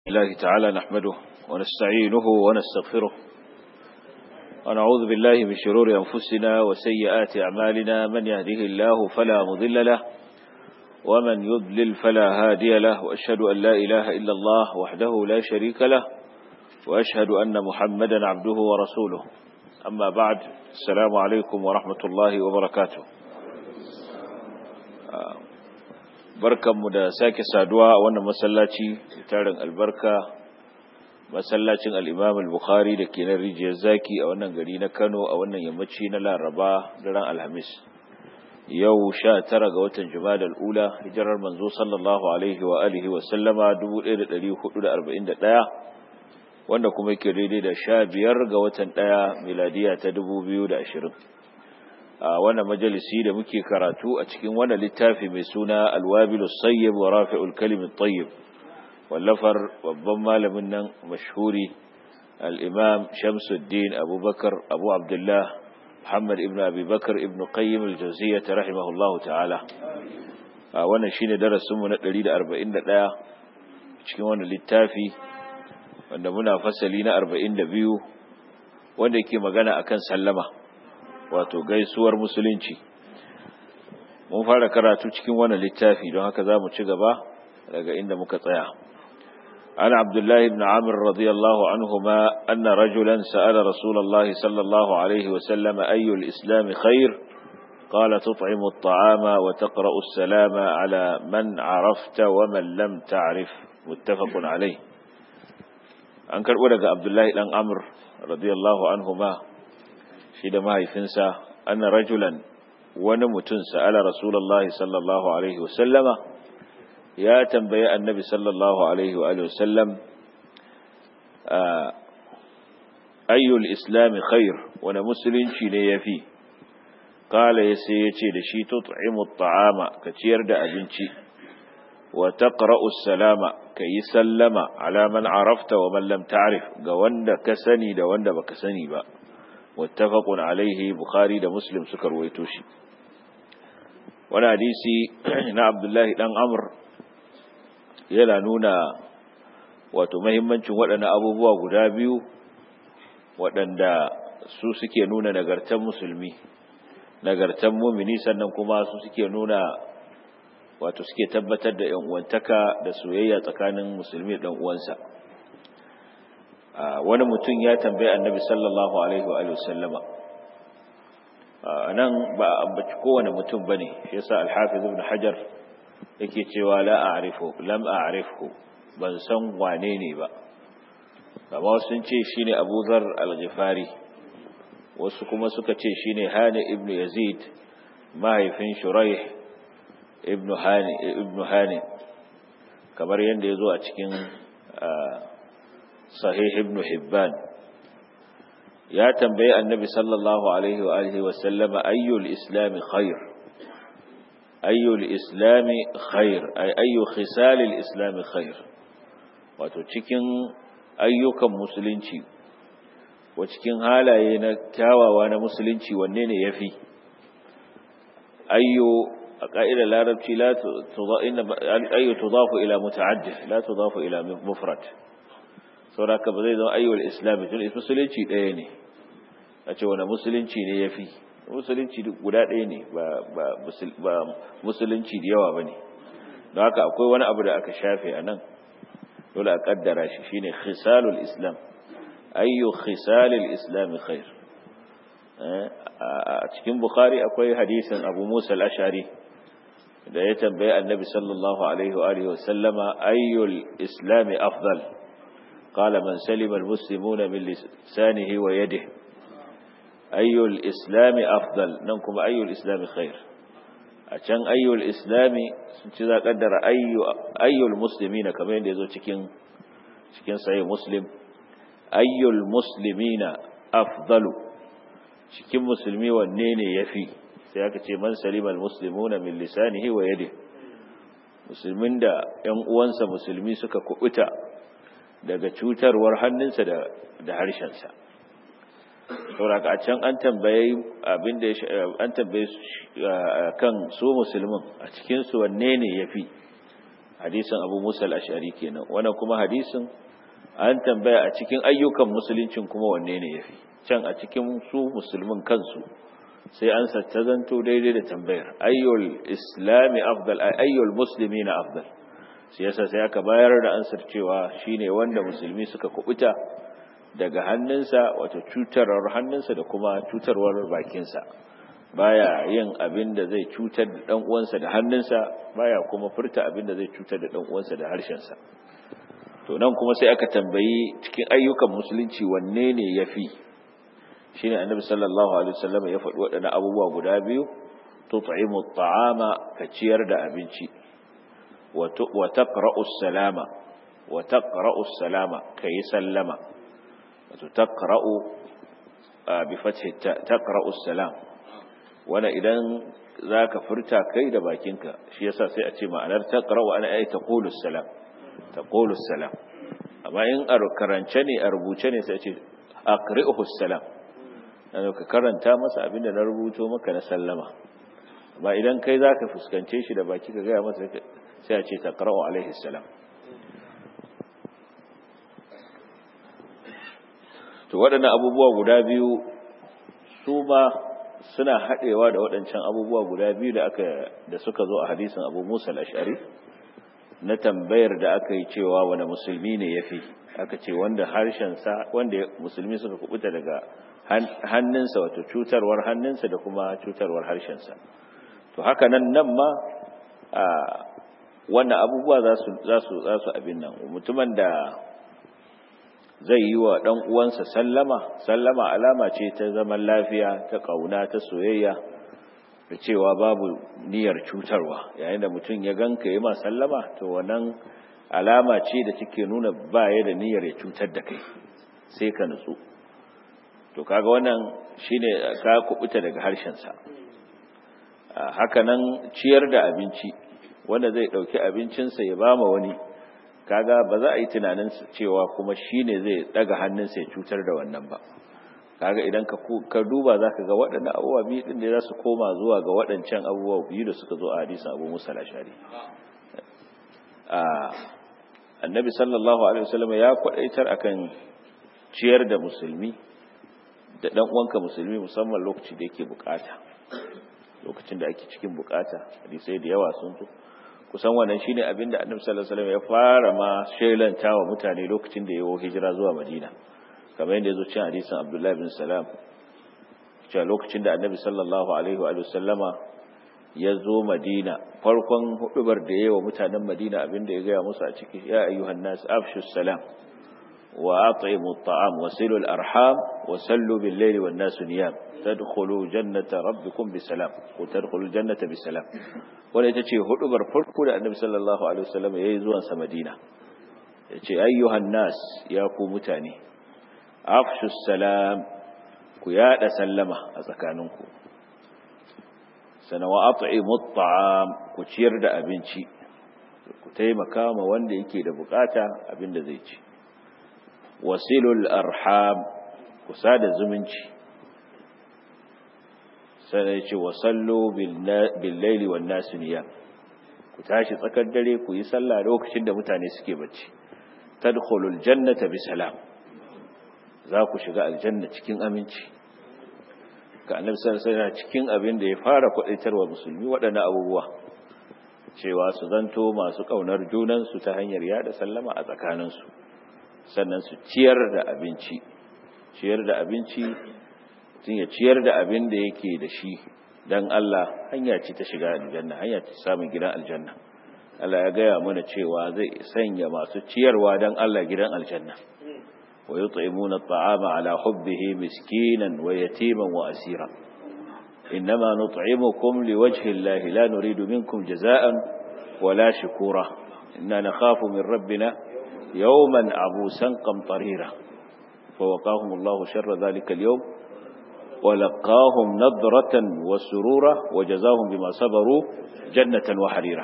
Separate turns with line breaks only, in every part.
الله تعالى نحمده ونستعينه ونستغفره ونعوذ بالله من شرور أنفسنا وسيئات أعمالنا من يهده الله فلا مضل له ومن يضلل فلا هادي له وأشهد أن لا إله إلا الله وحده لا شريك له وأشهد أن محمدا عبده ورسوله أما بعد السلام عليكم ورحمة الله وبركاته barkanmu da sake saduwa a wannan masallaci tarin albarka masallacin al'imam al-bukhari da ke nan rijiyar zaki a wannan gari na kano a wannan yammaci na laraba daren alhamis yau sha tara ga watan jumada al'ula hijirar manzo sallallahu alaihi wa alihi wa sallama 1441 wanda kuma ke daidai da sha biyar ga watan ɗaya miladiya ta 2020 a wannan majalisi da muke karatu a cikin wannan littafi mai suna alwabilu sayyib wa rafi'ul kalimin tayyib wallafar babban malamin nan mashhuri al-imam shamsuddin abubakar abu abdullah muhammad ibn abubakar ibn qayyim al-jawziyyah rahimahullahu ta'ala a wannan shine darasinmu na 141 cikin wannan littafi wanda muna fasali na 42 wanda yake magana akan sallama wato gaisuwar musulunci mun fara karatu cikin wannan littafi don haka za mu ci gaba daga inda muka tsaya عن عبد الله بن عمرو رضي الله عنهما أن رجلا سأل رسول الله صلى الله عليه وسلم أي الإسلام خير قال تطعم الطعام وتقرأ السلام على من عرفت ومن لم تعرف متفق عليه أنكر ولد عبد الله بن عمرو رضي الله عنهما shi da mahaifinsa anna rajulan wani mutum sa'ala rasulullahi sallallahu alaihi wasallama ya tambaye annabi sallallahu alaihi wa sallam ayyul islami khair wani musulunci ne yafi kala ya sai ya ce da shi tut'imu ta'ama ka ciyar da abinci wa taqra'u salama ka yi sallama ala man arafta wa man lam ta'rif ga wanda ka sani da wanda baka sani ba متفق عليه بخاري da muslim suka ruwaito shi wani hadisi na abdullahi dan amr yana nuna wato mahimmancin waɗannan abubuwa guda biyu waɗanda su suke nuna nagartan musulmi nagartan mumini sannan kuma su suke nuna wato suke tabbatar da yan uwantaka da soyayya tsakanin musulmi da dan uwansa wani mutum ya tambaye annabi sallallahu alaihi wa sallama nan ba ambaci kowane mutum bane shi yasa al-hafiz ibn hajar yake cewa la a'rifu lam a'rifhu ban san wane ne ba amma sun ce shine Abu Dharr al-Ghifari wasu kuma suka ce shine Hani ibn Yazid mahaifin Shuraih ibn Hani ibn Hani kamar yanda yazo a cikin sahih ibn hibban ya tambaye annabi sallallahu alaihi wa alihi wa sallama ayyul islam khair ayyul islam khair ay ayyu khisal al islam khair wato cikin ayyukan musulunci wa cikin halaye na kyawawa na musulunci wanne ne yafi ayyu a ka'idar larabci la ayyu tudafu ila muta'addid la tudafu ila mufrad sauraka ba zai zama ayyuwar islami tun musulunci ɗaya ne a ce wani musulunci ne ya fi musulunci guda ɗaya ne ba musulunci da yawa ba ne don haka akwai wani abu da aka shafe a nan dole a ƙaddara shi shine khisalul islam ayyu khisalul islami khair a cikin bukhari akwai hadisin abu musa al-ashari da ya tambaye annabi sallallahu alaihi wa alihi wa sallama ayyul islami afdal قال من سلم المسلمون من لسانه ويده أي الإسلام أفضل ننكم أي الإسلام خير أشان أي الإسلام سنتذا قدر أي أي المسلمين كما يندزو تكين تكين صحيح مسلم أي المسلمين أفضل cikin musulmi wanne ne yafi sai aka ce man salimal muslimuna min lisanihi wa yadihi musulmin da ƴan uwansa musulmi suka kubuta daga cutarwar hannunsa da harshensa sauraka a can an tambaye abin da an tambaye kan su musulmin a cikin su wanne ne yafi hadisin abu musa al-ash'ari kenan wannan kuma hadisin an tambaya a cikin ayyukan musuluncin kuma wanne ne yafi can a cikin su musulmin kansu sai an ta zanto daidai da tambayar ayyul islami afdal ayyul muslimina afdal sai yasa sai aka bayar da ansar cewa shine wanda musulmi suka kubuta daga hannunsa wato cutarwar hannunsa da kuma cutarwar bakinsa baya yin abin da zai cutar da dan uwansa da hannunsa baya kuma furta abin da zai cutar da dan uwansa da harshensa to nan kuma sai aka tambayi cikin ayyukan musulunci wanne ne yafi shine annabi sallallahu alaihi wasallam ya faɗi waɗannan abubuwa guda biyu tut'imu at'ama ka ciyar da abinci wa taqra'u salama wa taqra'u salama kai sallama wato taqra'u bi fathi taqra'u salam wanda idan zaka furta kai da bakinka shi yasa sai a ce ma'anar taqra'u ana ay taqulu salam taqulu salam amma in a karance ne a rubuce ne sai a ce aqri'uhu salam dan ka karanta masa abinda na rubuto maka na sallama amma idan kai zaka fuskance shi da baki ka ga masa sai a ce taqra'u alaihi salam to waɗannan abubuwa guda biyu su ma suna haɗewa da waɗancan abubuwa guda biyu da aka da suka zo a hadisin Abu Musa al-Ash'ari na tambayar da aka yi cewa wani musulmi ne yafi aka ce wanda harshen sa wanda musulmi suka kubuta daga hannunsa wato cutarwar hannunsa da kuma cutarwar harshen sa to haka nan nan ma a wannan abubuwa za su za su za su abin nan mutumin da zai yi wa ɗan uwansa sallama sallama alama ce ta zaman lafiya ta ƙauna ta soyayya da cewa babu niyyar cutarwa yayin da mutum ya ganka yi ma sallama to wannan alama ce da take nuna baya da niyyar ya cutar da kai sai ka nutsu to kaga wannan shine ka kubuta daga harshensa haka nan ciyar da abinci wanda zai ɗauki abincinsa ya bama wani kaga ba za a yi tunanin cewa kuma shine zai daga hannunsa ya cutar da wannan ba kaga idan ka ka duba zaka ga waɗannan abubuwa biyu din da za su koma zuwa ga waɗancan abubuwa biyu da suka zo a hadisin Abu Musa al-Ashari a Annabi sallallahu alaihi wasallam ya kwadaitar akan ciyar da musulmi da dan uwanka musulmi musamman lokacin da yake bukata lokacin da ake cikin bukata hadisai da yawa sun zo kusan wannan shine abinda Annabi sallallahu alaihi wasallam ya fara ma shelanta wa mutane lokacin da yawo hijira zuwa Madina kamar yadda yazo cikin hadisin Abdullah bin Salam cewa lokacin da Annabi sallallahu alaihi wa sallama ya zo Madina farkon hudubar da yawa mutanen Madina abinda ya gaya musu a ciki ya ayyuhan nas afshu salam wa at'imu at'am wasilu al-arham wa sallu bil-layli wan-nasu niyam tadkhulu jannata rabbikum bisalam ko tadkhulu jannata bisalam wanda ita ce hudubar farko da annabi sallallahu alaihi wasallam yayi zuwan sa Madina yace ayyuhan nas ya ku mutane afshu salam ku yada sallama a tsakaninku sana wa at'imu at'am ku ciyar da abinci ku taimaka ma wanda yake da bukata abinda zai ci wasilul arham ku sada zumunci sai ya ce wa sallo billaili wan nasu niyam ku tashi tsakar dare ku yi sallah lokacin da mutane suke bacci tadkhulul jannata bi salam za ku shiga aljanna cikin aminci ka annabi sallallahu alaihi wasallam cikin abin da ya fara kwadaitarwa musulmi waɗannan abubuwa cewa su zanto masu kaunar junan su ta hanyar yada sallama a tsakanin su sannan su ciyar da abinci ciyar da abinci mutum ya ciyar da abin da yake da shi don Allah hanya ce ta shiga aljanna hanya ce samun gidan aljanna Allah ya gaya mana cewa zai sanya masu ciyarwa don Allah gidan aljanna wa yut'imuna at'ama ala hubbihi miskinan wa yatiman wa asira innama nut'imukum liwajhi Allah la nuridu minkum jaza'an wala shukura inna nakhafu min rabbina yawman abusan qamtarira فوقاهم الله شر ذلك اليوم ولقاهم نضرة وسرورا وجزاهم بما صبروا جنة وحريرا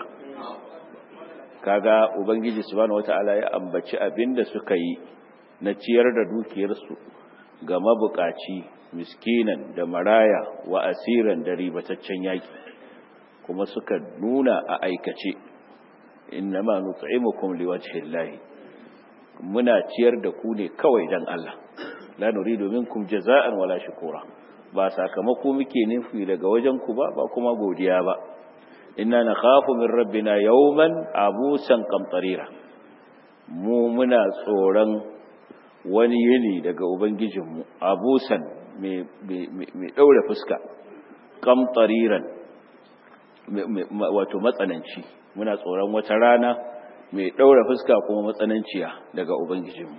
kaga ubangiji subhanahu wataala ya ambaci abinda suka yi na ciyar da dukiyarsu ga mabukaci miskinan da maraya wa asiran da ribataccen yaki kuma suka nuna a aikace innama nut'imukum liwajhi llahi muna ciyar da ku ne kawai dan Allah la nuridu minkum jaza'an wala shukura ba sakamako muke nufi daga wajen ku ba ba kuma godiya ba inna nakhafu min rabbina yawman abusan qamtarira mu muna tsoron wani yini daga ubangijinmu abusan mai daure fuska qamtariran wato matsananci muna tsoron wata rana mai daure fuska kuma matsananciya daga ubangijinmu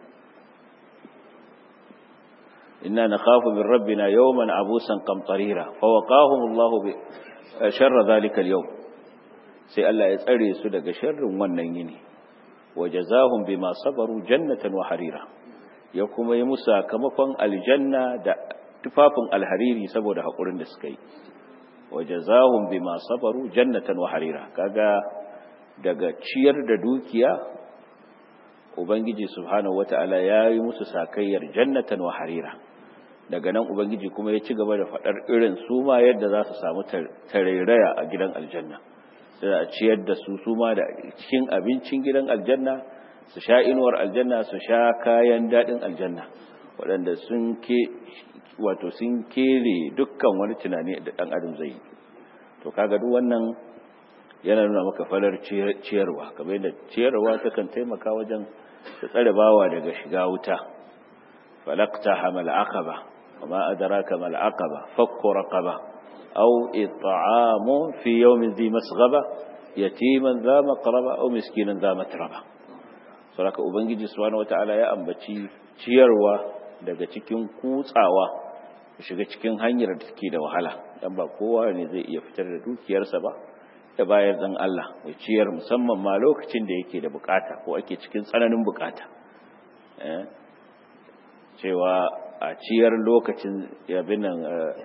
inna nakhafu min rabbina yawman abusan qamtarira fa waqahum Allah bi sharra zalika al-yawm sai Allah ya tsare su daga sharrin wannan yini wajazahum bima sabaru jannatan wa harira ya kuma yi musu sakamakon aljanna da tufafin alhariri saboda hakurin da suka yi wajazahum bima sabaru jannatan wa harira kaga daga ciyar da dukiya ubangiji subhanahu wataala ya yi musu sakayyar jannatan wa harira daga nan ubangiji kuma ya ci gaba da faɗar irin su ma yadda za su samu tarairaya a gidan aljanna sai a ciyar da su su ma da cikin abincin gidan aljanna su sha inuwar aljanna su sha kayan daɗin aljanna waɗanda sun ke wato sun kere dukkan wani tunani da ɗan adam zai yi to kaga duk wannan yana nuna maka falar ciyarwa kamar yadda ciyarwa takan taimaka wajen ta tsare bawa daga shiga wuta falakta hamal aqaba وما أدراك ما العقبة فك رقبة أو إطعام في يوم ذي مسغبة يتيما ذا مقربة أو مسكينا ذا متربة saboda ubangiji subhanahu wataala ya ambaci ciyarwa daga cikin kutsawa shiga cikin hanyar da take da wahala dan ba kowa ne zai iya fitar da dukiyarsa ba da bayar dan Allah mai ciyar musamman ma lokacin da yake da bukata ko ake cikin tsananin bukata eh cewa a ciyar lokacin yabin nan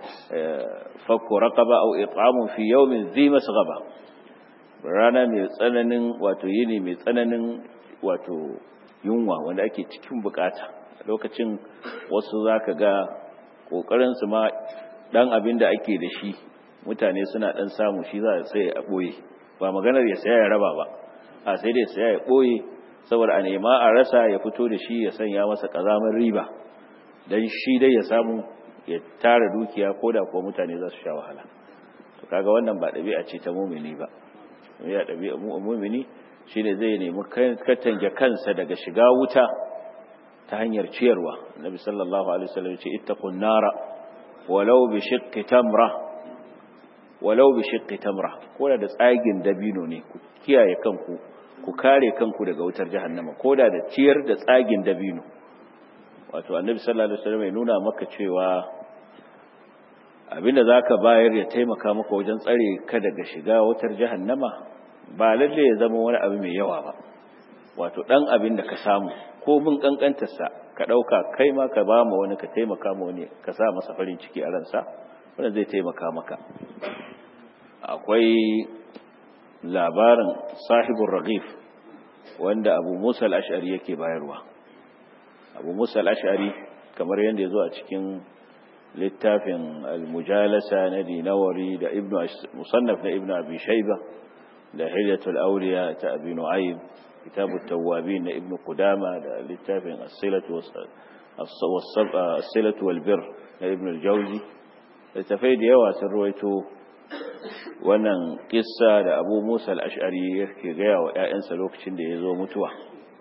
fakko raqaba aw it'amun fi yawmin dhi masghaba rana mai tsananin wato yini mai tsananin wato yunwa wanda ake cikin bukata lokacin wasu zaka ga kokarin su ma dan abin da ake da shi mutane suna dan samu shi za sai a boye ba maganar ya saya ya raba ba a sai dai saya ya boye saboda a nema a rasa ya fito da shi ya sanya masa kazamar riba dan shi dai ya samu ya tara dukiya ko da kuwa mutane za su sha wahala to kaga wannan ba ɗabi'a ce ta mumini ba ya ɗabi'a mumini shine zai nemi katange kansa daga shiga wuta ta hanyar ciyarwa nabi sallallahu alaihi wasallam ce ittaqun nara walau bi shiqqi tamra walau bi shiqqi tamra ko da tsagin dabino ne ku kiyaye kanku ku kare kanku daga wutar jahannama ko da da ciyar da tsagin dabino wato annabi sallallahu alaihi wasallam ya nuna maka cewa abinda zaka bayar ya taimaka maka wajen tsare ka daga shiga wutar jahannama ba lalle ya zama wani abu mai yawa ba wato dan abin da ka samu ko mun kankantar sa ka dauka kai ma ka ba mu wani ka taimaka mu wani ka sa masa farin ciki a ransa wanda zai taimaka maka akwai labarin sahibul raghif wanda Abu Musa al-Ash'ari yake bayarwa abu musa al'ashari kamar yadda ya zo a cikin littafin al-mujalasa na dinawari da musannaf na ibn abi shaiba da hilyatul auliya ta abi nu'aym kitabut tawwabin na ibn qudama da littafin as-silatu wal bir na ibn al-jawzi littafai da yawa sun ruwaito wannan kissa da abu musa al-ash'ari yake gaya wa 'ya'yansa lokacin da ya zo mutuwa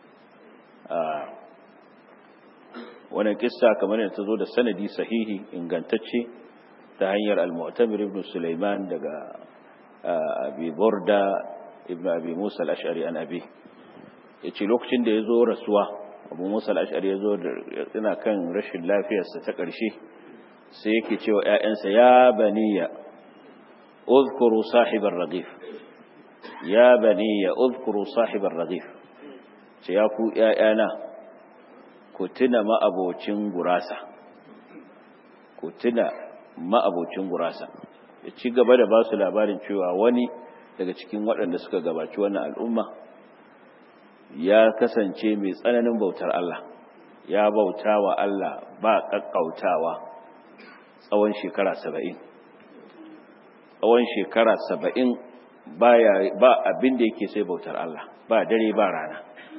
wannan kissa kamar yadda ta zo da sanadi sahihi ingantacce ta hanyar al-mu'tamir ibn Sulaiman daga Abi Burda ibn Abi Musa al-Ash'ari an Abi yace lokacin da yazo rasuwa Abu Musa al-Ash'ari yazo yana kan rashin lafiyarsa ta ƙarshe sai yake cewa ƴaƴansa ya baniya uzkuru sahibar raghif ya baniya uzkuru sahibar raghif ce ya ku ƴaƴana ku tuna ma'abocin gurasa ku tuna ma'abocin gurasa ya ci gaba da ba su labarin cewa wani daga cikin waɗanda suka gabaci wannan al'umma ya kasance mai tsananin bautar Allah ya bauta wa Allah ba ƙaƙƙautawa tsawon shekara saba'in tsawon shekara saba'in baya ba abin da yake sai bautar Allah ba dare ba rana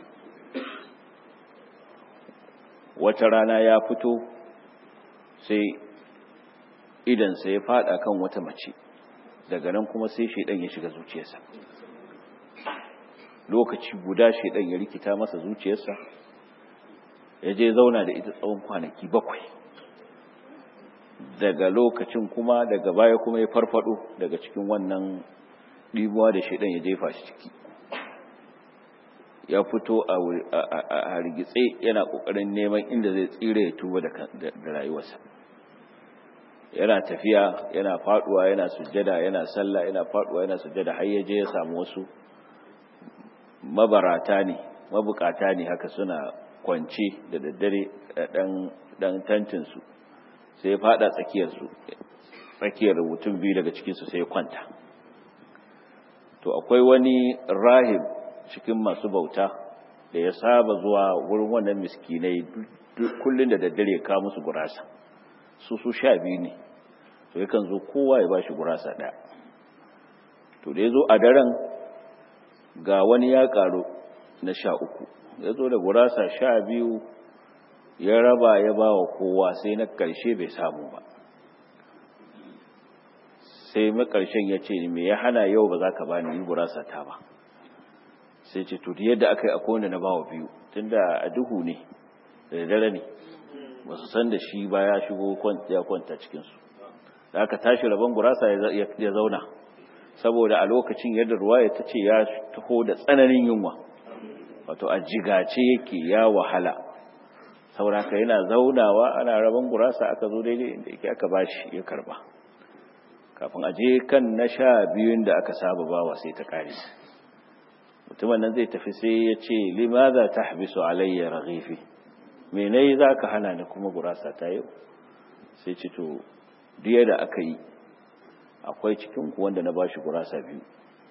wata rana ya fito sai idansa ya fada kan wata mace daga nan kuma sai shaidan ya shiga zuciyarsa lokaci guda shaidan ya rikita masa zuciyarsa ya je zauna da ita tsawon kwanaki bakwai daga lokacin kuma daga baya kuma ya farfado daga cikin wannan ɗibuwa da shaidan ya jefa shi ciki ya fito a hargitse yana ƙoƙarin neman inda zai tsire ya tuba da rayuwarsa yana tafiya yana faduwa yana sujjada yana sallah yana faduwa yana sujjada har yaje ya samu wasu mabarata ne mabukata ne haka suna kwance da daddare dan dan tantin su sai ya fada tsakiyar su tsakiyar mutum biyu daga cikin su sai ya kwanta to akwai wani rahib cikin masu bauta da ya saba zuwa wurin wannan miskinai kullun da daddare ka musu gurasa su su sha biyu ne to yakan zo kowa ya bashi gurasa ɗaya to da ya zo a daren ga wani ya ƙaru na sha uku ya zo da gurasa sha biyu ya raba ya ba wa kowa sai na ƙarshe bai samu ba sai makarshen ya ce me ya hana yau ba za ka ba ni gurasa ta ba sai ce to yadda aka yi akwai wanda na ba wa biyu tunda a duhu ne da dare ne ba su san da shi ba ya shigo ya kwanta cikinsu da aka tashi rabon gurasa ya zauna saboda a lokacin yadda ruwaya ta ce ya taho da tsananin yunwa wato a jigace yake ya wahala sauraka yana zaunawa ana rabon gurasa aka zo daidai inda yake aka bashi ya karba kafin aje kan na sha biyun da aka saba bawa sai ta kare mutumin nan zai tafi sai ya ce limaza tahbisu alayya raghifi me nayi zaka hana ni kuma gurasa ta yau sai ce to diya da aka yi akwai cikin ku wanda na bashi gurasa biyu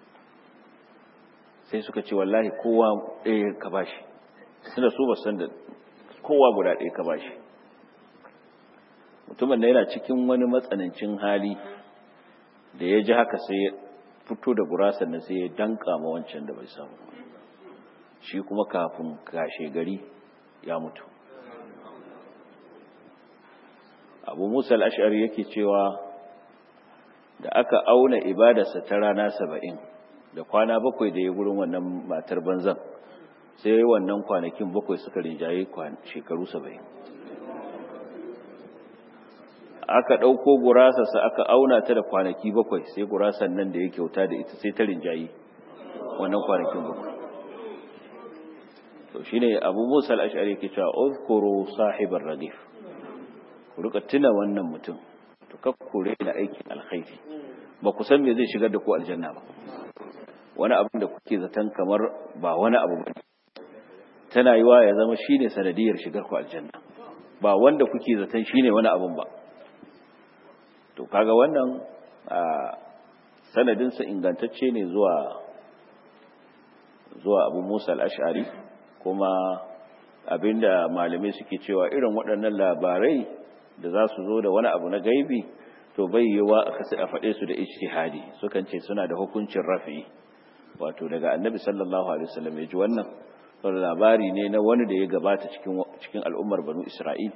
sai suka ce wallahi kowa ɗaya ka bashi suna so ba san da kowa guda ɗaya ka bashi mutumin da yana cikin wani matsanancin hali da ya ji haka sai ya fito da gurasan nan sai ya danka ma wancan da bai samu shi kuma kafin kashe gari ya mutu abu musa al'ashari yake cewa da aka auna ibadarsa ta rana saba'in da kwana bakwai da ya gurin wannan matar banzan sai wannan kwanakin bakwai suka rinjaye shekaru saba'in aka ɗauko gurasarsa aka auna ta da kwanaki bakwai sai gurasan nan da ya kyauta da ita sai ta rinjaye wannan kwanakin bakwai to shine abu musa al'ashari yake cewa uzkuru sahibar radif ku rika tuna wannan mutum to kakkure da aikin alkhairi ba ku san me zai shigar da ku aljanna ba wani abin da kuke zaton kamar ba wani abu ba tana yiwa ya zama shine sanadiyar shigar ku aljanna ba wanda kuke zaton shine wani abun ba to kaga wannan sanadin sa ingantacce ne zuwa zuwa Abu Musa al-Ash'ari kuma abinda malamai suke cewa irin waɗannan labarai da za su zo da wani abu na gaibi to bai yiwa a faɗe su da ijtihadi sukan ce suna da hukuncin rafi wato daga annabi sallallahu alaihi wasallam ya ji wannan wani labari ne na wani da ya gabata cikin cikin al'ummar banu isra'il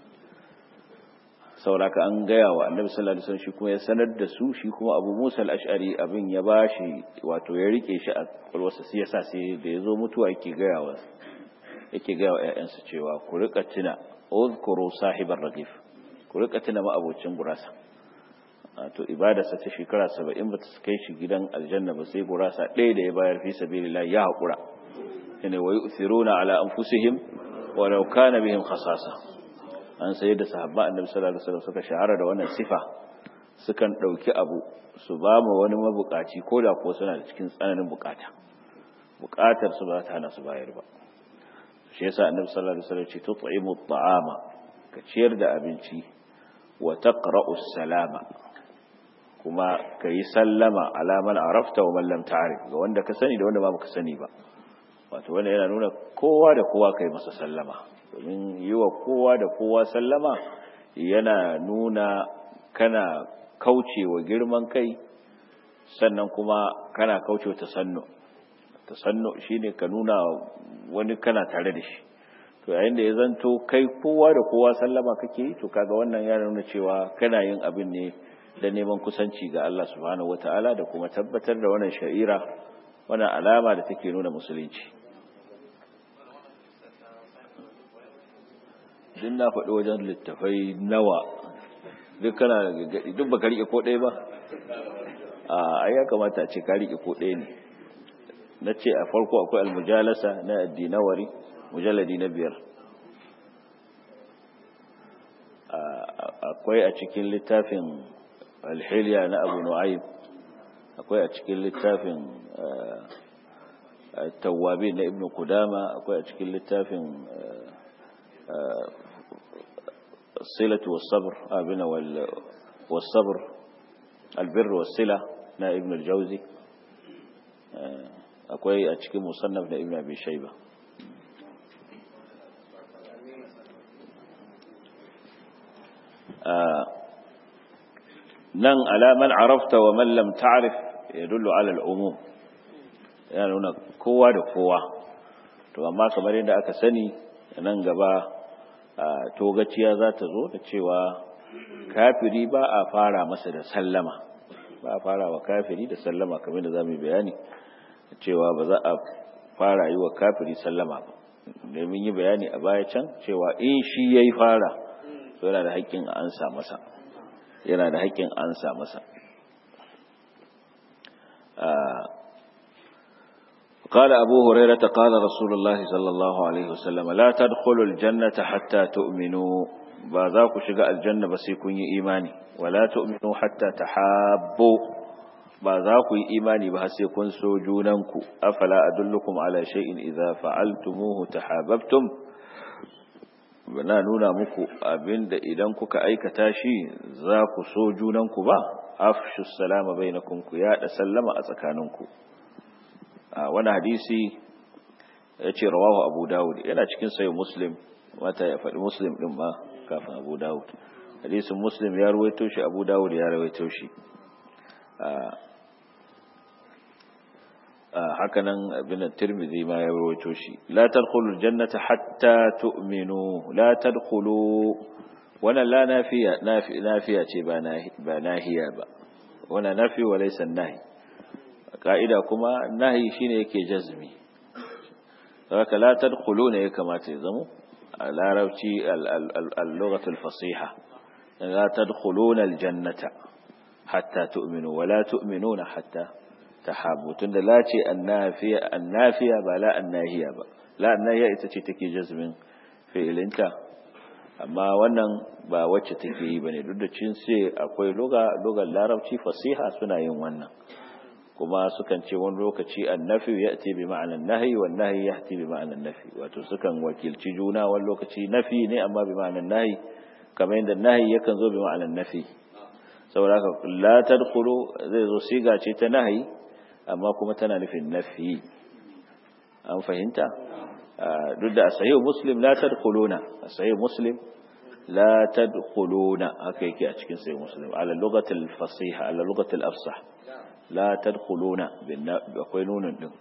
sauraka an gaya wa annabi sallallahu alaihi wasallam shi kuma ya sanar da su shi kuma abu musa al-ash'ari abin ya bashi wato ya rike shi a kwalwarsa sai yasa sai da ya zo mutuwa yake gaya wa yake gaya wa ƴaƴansa cewa ku rika tuna uzkuru sahibar ragif ku rika tuna ma'abocin gurasa to ibadarsa ta shekara saba'in ba ta kai shi gidan aljanna ba sai gurasa ɗaya da ya bayar fi sabilillah ya haƙura ina wa yu'thiruna ala anfusihim wa law kana bihim khasasa an sayar da sahabba annabi sallallahu alaihi wasallam suka shahara da wannan sifa sukan ɗauki abu su ba mu wani mabukaci ko da ko suna da cikin tsananin bukata bukatar su ba ta hana su bayar ba shi yasa annabi sallallahu alaihi wasallam ce tut'imu at'ama ka ciyar da abinci wa taqra'u salama kuma ka yi sallama alaman arafta wa mallam ta'arif ga wanda ka sani da wanda ba ka sani ba wato wanda yana nuna kowa da kowa kai masa sallama domin yi wa kowa da kowa sallama yana nuna kana kaucewa girman kai sannan kuma kana kauce tasannu tasannu shine ka nuna wani kana tare da shi to yayin da ya zanto kai kowa da kowa sallama kake yi to kaga wannan ya nuna cewa kana yin abin ne da neman kusanci ga Allah subhanahu wataala da kuma tabbatar da wannan sha'ira wannan alama da take nuna musulunci din na faɗi wajen littafai nawa duk kana da gaggadi duk baka rike ko ɗaya ba a ya kamata a ce ka rike ko ɗaya ne na ce a farko akwai almujalasa na addinawari mujalladi na biyar akwai a cikin littafin alhiliya na abu nu'aym akwai a cikin littafin tawabi na ibn kudama akwai a cikin littafin silatu wasabr abina wasabr albirru wasila na ibn al-jauzi akwai a cikin musannaf na ibn abi shayba nan alaman arafta wa man lam ta'rif yadullu ala al-umum yana nuna kowa da kowa to amma kamar yadda aka sani nan gaba togaciya za ta zo da cewa kafiri ba a fara masa da sallama ba a fara wa kafiri da sallama kamar da za mu bayani cewa ba za a fara yi wa kafiri sallama ba domin yi bayani a baya can cewa in shi ya yi fara to yana da haƙƙin a ansa masa yana da haƙƙin ansa masa قال أبو هريرة قال رسول الله صلى الله عليه وسلم لا تدخلوا الجنة حتى تؤمنوا بذاك شقاء الجنة بس يكون إيماني ولا تؤمنوا حتى تحابوا بذاك إيماني بس يكون سوجوننكو أفلا أدلكم على شيء إذا فعلتموه تحاببتم bana nuna muku abinda idan kuka aikata shi za ku so junanku ba afshu salama bainakum ku yaɗa sallama a tsakaninku a wani hadisi ya ce rawahu abu dawud yana cikin sayo muslim wata ya faɗi muslim ɗin ma kafin abu dawud hadisin muslim ya ruwaito shi abu dawud ya ruwaito shi hakanan abin tirmidhi ma ya ruwaito shi la tadkhulul jannata hatta tu'minu la tadkhulu wannan la nafiya nafiya ce ba ba nahiya ba wannan nafi wa laysa nahi ka'ida kuma nahi shine yake jazmi haka la tadkhuluna ya kamata ya zamo a larabci al-lughah al-fasiha la tadkhuluna al-jannata hatta tu'minu wa la tu'minuna hatta tahabbu tunda la ce annafiya annafiya ba la annahiya ba la annahiya ita ce take jazmin fi'ilinta amma wannan ba wacce take yi bane duk da cin sai akwai lugha lugar larabci fasiha suna yin wannan kuma sukan ce wani lokaci annafi ya'ti bi ma'anan nahyi wan nahyi ya'ti bi ma'anan nafi wato sukan wakilci juna wani lokaci nafi ne amma bi ma'anan nahyi kamar yadda nahyi yakan zo bi ma'anan nafi saboda haka la tadkhulu zai zo siga ce ta nahyi amma kuma tana nufin nafi an fahimta duk da sahih muslim la tadkhuluna sahih muslim la tadkhuluna haka yake a cikin sahih muslim ala lugatil fasiha ala lugatil afsah la tadkhuluna akwai nunin din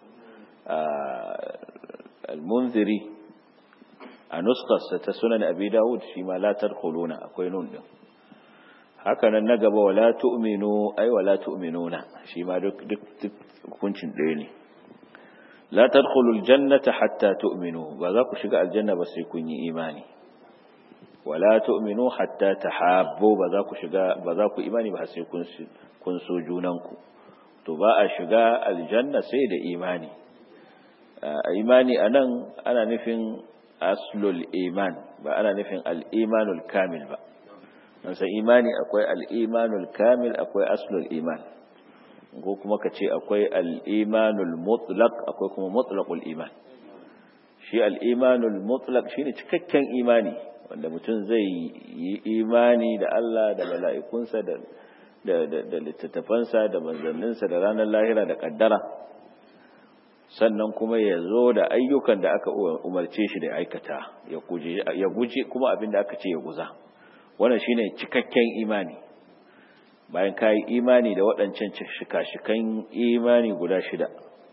al-munziri a nuskarsa ta sunan abi dawud shi ma la tadkhuluna akwai nun din haka nan na gaba wala tu'minu ay wala tu'minuna shi ma duk duk hukuncin ɗaya ne la tadkhulul jannata hatta tu'minu ba za ku shiga aljanna ba sai kun yi imani wala tu'minu hatta tahabbu ba za ku shiga ba za ku imani ba sai kun kun so junanku to ba a shiga aljanna sai da imani imani anan ana nufin aslul iman ba ana nufin al-imanul kamil ba an san imani akwai al-imanul kamil akwai aslul iman ko kuma ka ce akwai al-imanul mutlaq akwai kuma mutlaqul iman shi al-imanul mutlaq shine cikakken imani wanda mutum zai yi imani da Allah da mala'ikunsa da da littattafansa da manzanninsa da ranar lahira da kaddara sannan kuma ya zo da ayyukan da aka umarce shi da aikata ya guji kuma abin da aka ce ya guza wannan shine cikakken imani bayan ka yi imani da waɗancan shika-shikan imani guda shida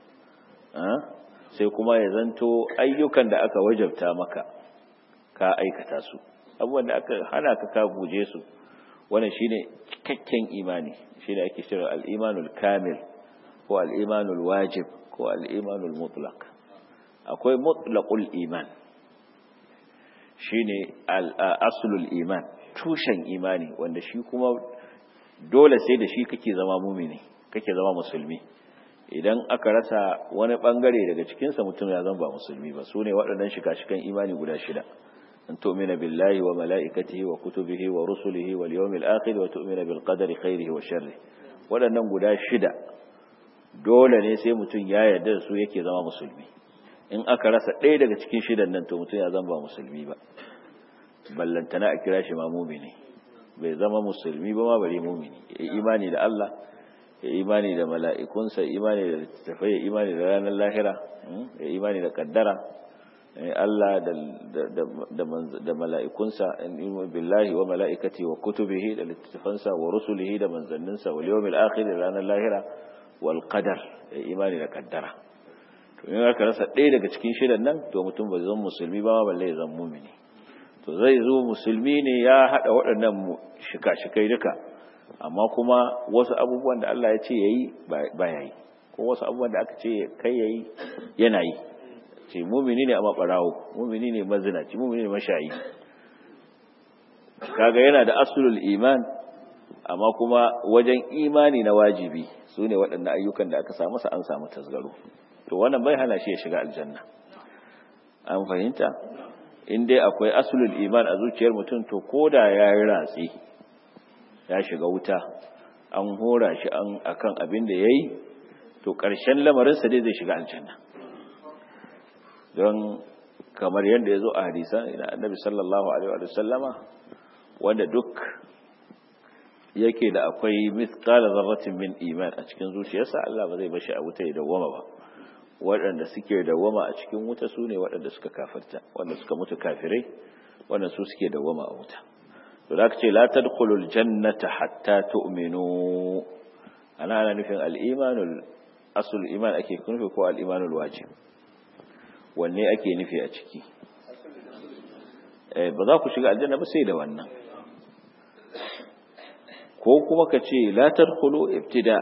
sai kuma ya zanto ayyukan da aka wajabta maka ka aikata su abubuwan da aka hana ka ka guje su wannan shine cikakken imani shine ake cewa al-imanul kamil ko al-imanul wajib ko al-imanul mutlaq akwai mutlaqul iman shine al-aslul iman tushen imani wanda shi kuma dole sai da shi kake zama mumini kake zama musulmi idan aka rasa wani bangare daga cikinsa mutum ya zama ba musulmi ba su ne waɗannan shika-shikan imani guda shida an tu'mina billahi wa mala'ikatihi wa kutubihi wa rusulihi wal yawmil akhir wa tu'mina bil qadari khairihi wa sharri waɗannan guda shida dole ne sai mutum ya yarda da su yake zama musulmi in aka rasa ɗaya daga cikin shidan nan to mutum ya zama ba musulmi ba ballantana a kira shi ma mumini bai zama musulmi ba ma bari mumini ya imani da Allah ya imani da mala'ikunsa imani da littattafai ya imani da ranar lahira ya imani da kaddara Allah da mala'ikunsa in billahi wa mala'ikati wa kutubihi da littattafansa wa rusulihi da manzanninsa wa yawmil akhir da ranar lahira wal qadar ya imani da kaddara to in aka rasa ɗaya daga cikin shidan nan to mutum ba zama musulmi ba balle ya zama mumini to zai zo musulmi ne ya haɗa waɗannan shika-shikai duka amma kuma wasu abubuwan da Allah ya ce ya yi ba ya yi ko wasu abubuwan da aka ce kai ya yi yana yi ce mumini ne a maɓarawo mumini ne mazinaci mumini ne mashayi kaga yana da asulul iman amma kuma wajen imani na wajibi su ne waɗannan ayyukan da aka samu sa an samu tasgaro to wannan bai hana shi ya shiga aljanna an fahimta in dai akwai asulul iman a zuciyar mutum to koda ya yi ratsi ya shiga wuta an hora shi an akan abin da ya yi to ƙarshen lamarinsa dai zai shiga aljanna don kamar yadda ya zo a hadisan ina annabi sallallahu alaihi wa sallama wanda duk yake da akwai mithqala zarratin min iman a cikin zuciyarsa Allah ba zai bashi a wuta ya dawwama ba waɗanda suke dawwama a cikin wuta su ne waɗanda suka kafirta wanda suka mutu kafirai wanda su suke dawwama a wuta to da ce la tadkhulul jannata hatta tu'minu ana ana nufin al-imanul asul iman ake nufi ko al-imanul wajib wanne ake nufi a ciki eh ba za ku shiga aljanna ba sai da wannan ko kuma ka ce la tadkhulu ibtida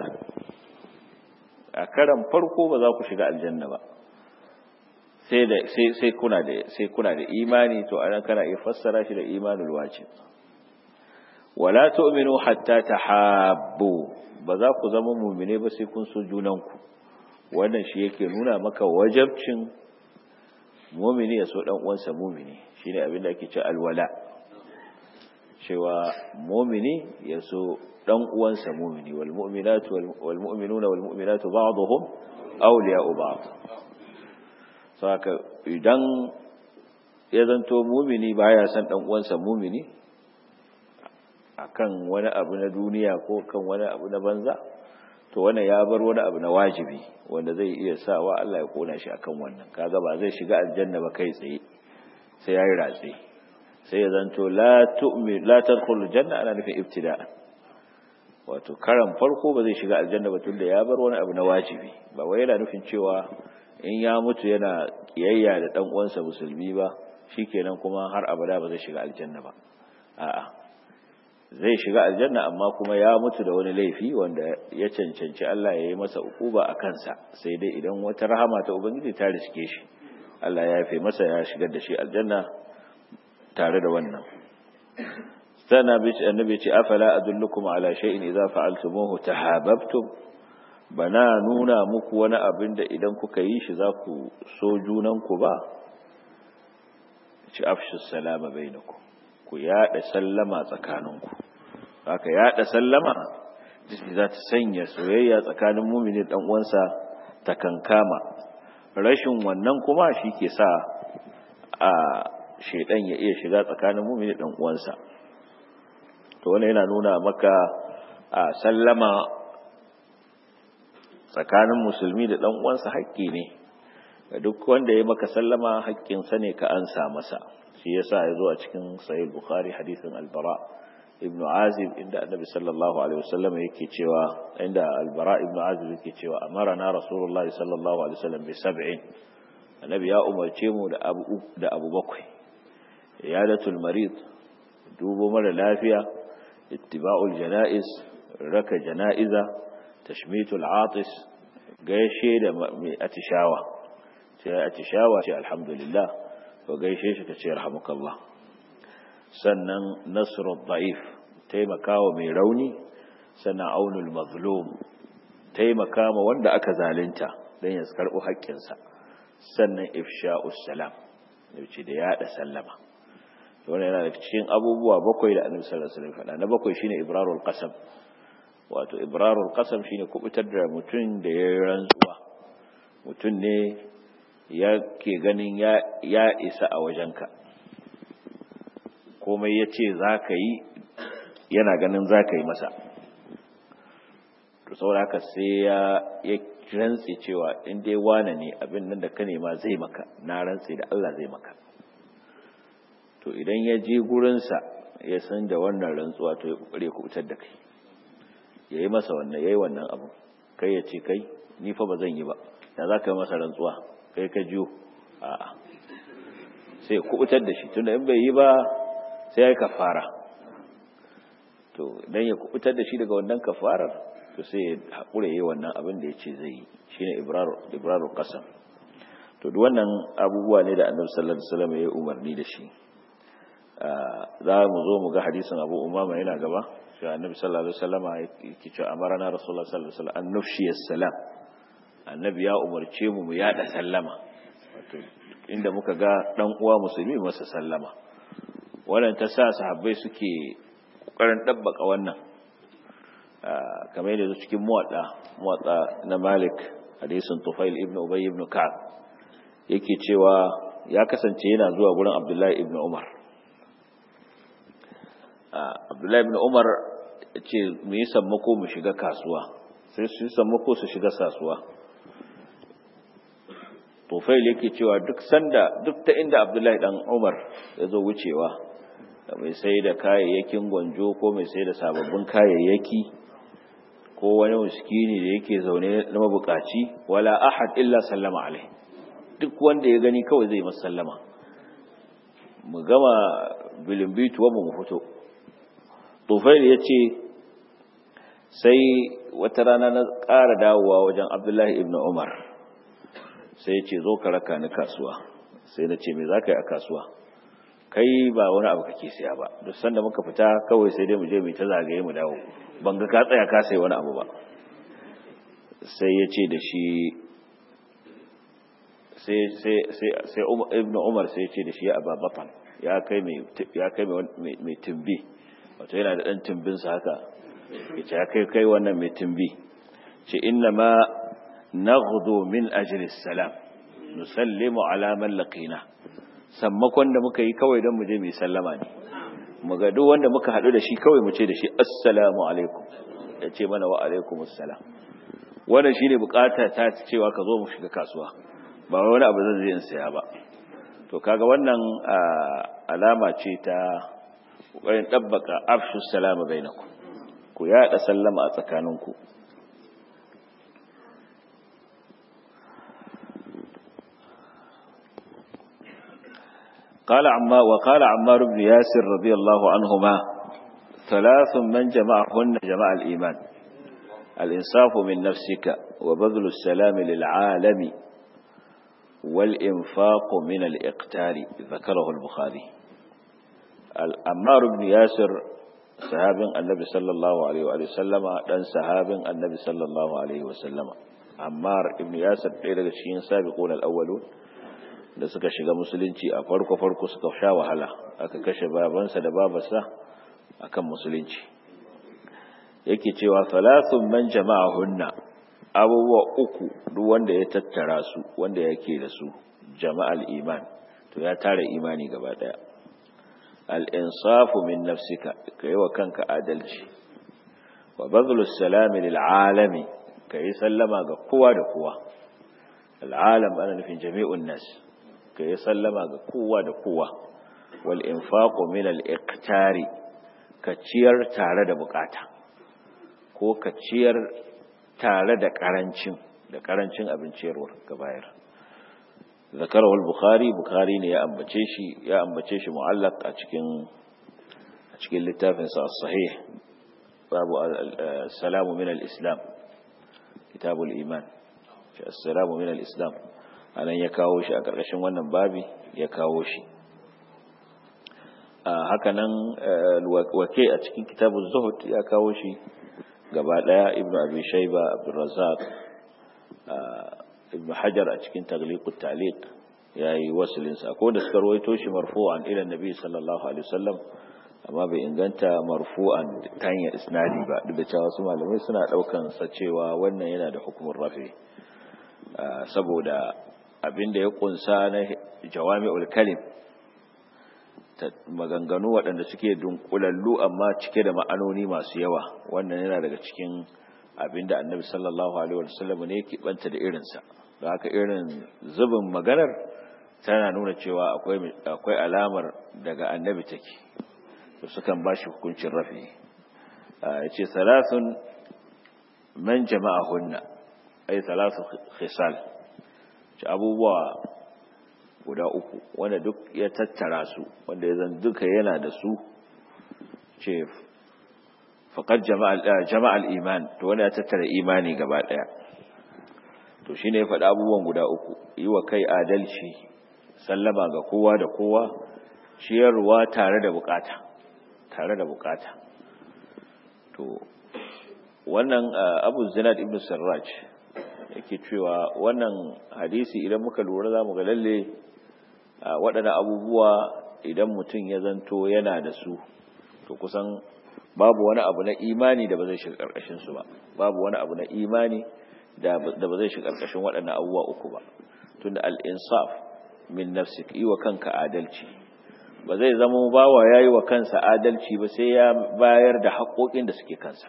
a karan farko ba za ku shiga aljanna ba sai da sai sai kuna da sai kuna da imani to anan kana iya fassara shi da imanul wajib wala tu'minu hatta tahabbu ba za ku zama mu'mine ba sai kun so junanku wannan shi yake nuna maka wajabcin mu'mini ya so dan uwansa mu'mini shine abin da ake cewa alwala cewa mu'mini ya so dan uwansa mu'mini wal mu'minatu wal mu'minuna wal mu'minatu ba'dhum awliya'u ba'd saka idan ya zanto mu'mini baya son dan uwansa mu'mini akan wani abu na duniya ko kan wani abu na banza to wannan ya bar wani abu na wajibi wanda zai iya sawa Allah ya kona shi akan wannan kaga ba zai shiga aljanna ba kai tsaye sai yayi ratsi sai ya zanto la tu'min la tadkhulul janna ana nufin ibtida'an wato karan farko ba zai shiga aljanna ba tunda ya bar wani abu na wajibi ba wai yana nufin cewa in ya mutu yana kiyayya da dan uwansa musulmi ba shikenan kuma har abada ba zai shiga aljanna ba a'a zai shiga aljanna amma kuma ya mutu da wani laifi wanda ya cancanci Allah ya yi masa ukuba a kansa sai dai idan wata rahama ta ubangiji ta riske shi Allah ya yafe masa ya shigar da shi aljanna tare da wannan sana bi annabi ce afala adullukum ala shay'in idza fa'altumuhu tahabbtum bana nuna muku wani abin da idan kuka yi shi za ku so junanku ba ci afshu salama bainakum ku yada sallama tsakaninku haka yada sallama za ta sanya soyayya tsakanin mumini dan uwansa ta kankama rashin wannan kuma shi ke sa a shedan ya iya shiga tsakanin mumini dan uwansa to wannan yana nuna maka a sallama tsakanin musulmi da dan uwansa haƙƙi ne ga duk wanda ya maka sallama haƙƙinsa ne ka ansa masa shi yasa ya zo a cikin sahih bukhari hadisin albara ibn azib inda annabi sallallahu alaihi wasallam yake cewa inda albara ibn azib yake cewa amarana rasulullahi sallallahu alaihi wasallam bi sab'in annabi ya umarce mu da abu da abu bakwai iyadatul marid dubo mara lafiya ittiba'ul janaiz raka janaiza tashmitul atis gaishe da mai atishawa ce atishawa ce alhamdulillah ko gaishe shi ka ce rahmukallah sannan nasrul da'if taimakawa mai rauni sannan aunul mazlum taimakawa wanda aka zalunta don ya karɓo haƙƙinsa sannan ifsha'us salam yace da yada sallama wannan yana da cikin abubuwa bakwai da annabi sallallahu alaihi wasallam faɗa na bakwai shine ibrarul qasam wato ibrarul qasam shine kubutar da mutum da ya rantsuwa mutum ne yake ganin ya ya isa a wajenka komai ya ce za ka yi yana ganin za ka yi masa to saboda haka sai ya ya rantse cewa in dai wane ne abin nan da ka nema zai maka na rantse da Allah zai maka to idan ya je gurinsa ya san da wannan rantsuwa to ya kokare ku fitar da kai ya yi masa wannan ya yi wannan abu kai ya ce kai ni fa ba zan yi ba da za ka yi masa rantsuwa kai ka jiyo a'a sai ku fitar da shi tunda in bai yi ba sai ya yi kafara to idan ya kubutar da shi daga wannan kafarar to sai ya haƙura yi wannan abin da ya ce zai yi shi ne ibrarun ƙasa to duk wannan abubuwa ne da annabi sallallahu alaihi wasallam ya umarni da shi za mu zo mu ga hadisin abu umama yana gaba shi annabi sallallahu alaihi wasallam yake cewa amarana rasulullah sallallahu alaihi wasallam an nufshi salam annabi ya umarce mu mu yada sallama wato inda muka ga dan uwa musulmi masa sallama wannan ta sa sahabbai suke kokarin dabbaka wannan kamar yadda cikin muwadda muwadda na Malik hadisin Tufail ibn Ubay ibn Ka'ab yake cewa ya kasance yana zuwa gurin Abdullahi ibn Umar Abdullahi ibn Umar ce mu yi sammako mu shiga kasuwa sai su yi sammako su shiga kasuwa Tufail yake cewa duk sanda duk ta inda Abdullahi dan Umar ya zo wucewa da mai sai da kayayyakin gwanjo ko mai sai da sababbin kayayyaki ko wani muskini da yake zaune na mabukaci wala ahad illa sallama alai duk wanda ya gani kawai zai masa sallama mu gama bilimbituwa mu fito tufail ya ce sai wata rana na ƙara dawowa wajen abdullahi ibn umar sai ya ce zo ka raka ni kasuwa sai na ce me za ka yi a kasuwa kai ba wani abu kake siya ba duk sanda muka fita kawai sai dai mu je mu ta zagaye mu dawo ban ga ka tsaya ka sai wani abu ba sai ya ce da shi sai sai sai sai ibnu umar sai ya ce da shi ya ababatan ya kai mai ya kai mai mai tumbi wato yana da dan tumbin sa haka yace ya kai kai wannan mai tumbi ce inna ma naghdu min ajli salam nusallimu ala man laqina sammakon da muka yi kawai don mu je mai sallama ne mu ga duk wanda muka haɗu da shi kawai mu ce da shi assalamu alaikum ya ce mana wa alaikum assalam wannan shi ne bukata ta cewa ka zo mu shiga kasuwa ba wani abu zan zai in saya ba to kaga wannan alama ce ta ƙoƙarin ɗabbaka afshu salama bainakum ku yaɗa sallama a tsakaninku قال عمار وقال عمار بن ياسر رضي الله عنهما ثلاث من جمعهن جمع الإيمان الإنصاف من نفسك وبذل السلام للعالم والإنفاق من الإقتال ذكره البخاري عمار بن ياسر صحاب النبي صلى الله عليه وآله وسلم دان صحاب النبي صلى الله عليه وسلم عمار بن ياسر ɗaya daga cikin sabiqun al-awwalun da suka shiga musulunci a farko-farko suka sha wahala aka kashe babansa da babarsa akan musulunci yake cewa salasun man jama'a hunna abubuwa uku duk wanda ya tattara su wanda yake da su jama'al iman to ya tara imani gaba daya al-insafu min nafsika kai wa kanka adalci wa badlus salami lil alami kai sallama ga kowa da kowa al-alam ana nufin jami'un nas ka yi sallama ga kowa da kowa wal infaqu min al iqtari ka ciyar tare da bukata ko ka ciyar tare da karancin da karancin abinciyarwar ka bayar ذكره البخاري بخاري ne ya ambace shi ya ambace shi mu'allaq a cikin a cikin littafin sa as-sahih babu salamu min al-islam kitabul iman shi assalamu min al-islam anan ya kawo shi a karkashin wannan babi ya kawo shi haka nan wake a cikin kitabul zuhud ya kawo shi gaba daya ibnu abi shayba abdurrazzaq ibn hajar a cikin tagliqut taliq yayi wasilin sa ko da suka rawaito shi marfu'an ila nabi sallallahu alaihi wasallam amma bai inganta marfu'an ta hanyar isnadi ba duk da cewa su malamai suna daukan sa cewa wannan yana da hukumar rafi saboda abinda ya kunsa na jawami'ul kalim maganganu waɗanda suke dunkulallu amma cike da ma'anoni masu yawa wannan yana daga cikin abinda annabi sallallahu alaihi wasallam ne yake banta da irinsa da haka irin zubin maganar tana nuna cewa akwai akwai alamar daga annabi take to sukan bashi hukuncin rafi yace salasun man jama'ahunna ay salasu khisal ci abubuwa guda uku wanda duk ya tattara su wanda ya zan duka yana da su ce faƙar jama'al iman to wani ya tattara imani gaba ɗaya to shi ne ya faɗa abubuwan guda uku yi wa kai adalci sallama ga kowa da kowa ciyarwa tare da bukata tare da bukata to wannan abu zinad ibn sarraj yake cewa wannan hadisi idan muka lura za mu ga lalle waɗannan abubuwa idan mutum ya zanto yana da su to kusan babu wani abu na imani da ba zai shiga ƙarƙashin su ba babu wani abu na imani da ba zai shiga ƙarƙashin waɗannan abubuwa uku ba tunda al-insaf min nafsik yi wa kanka adalci ba zai zama bawa yayi wa kansa adalci ba sai ya bayar da haƙoƙin da suke kansa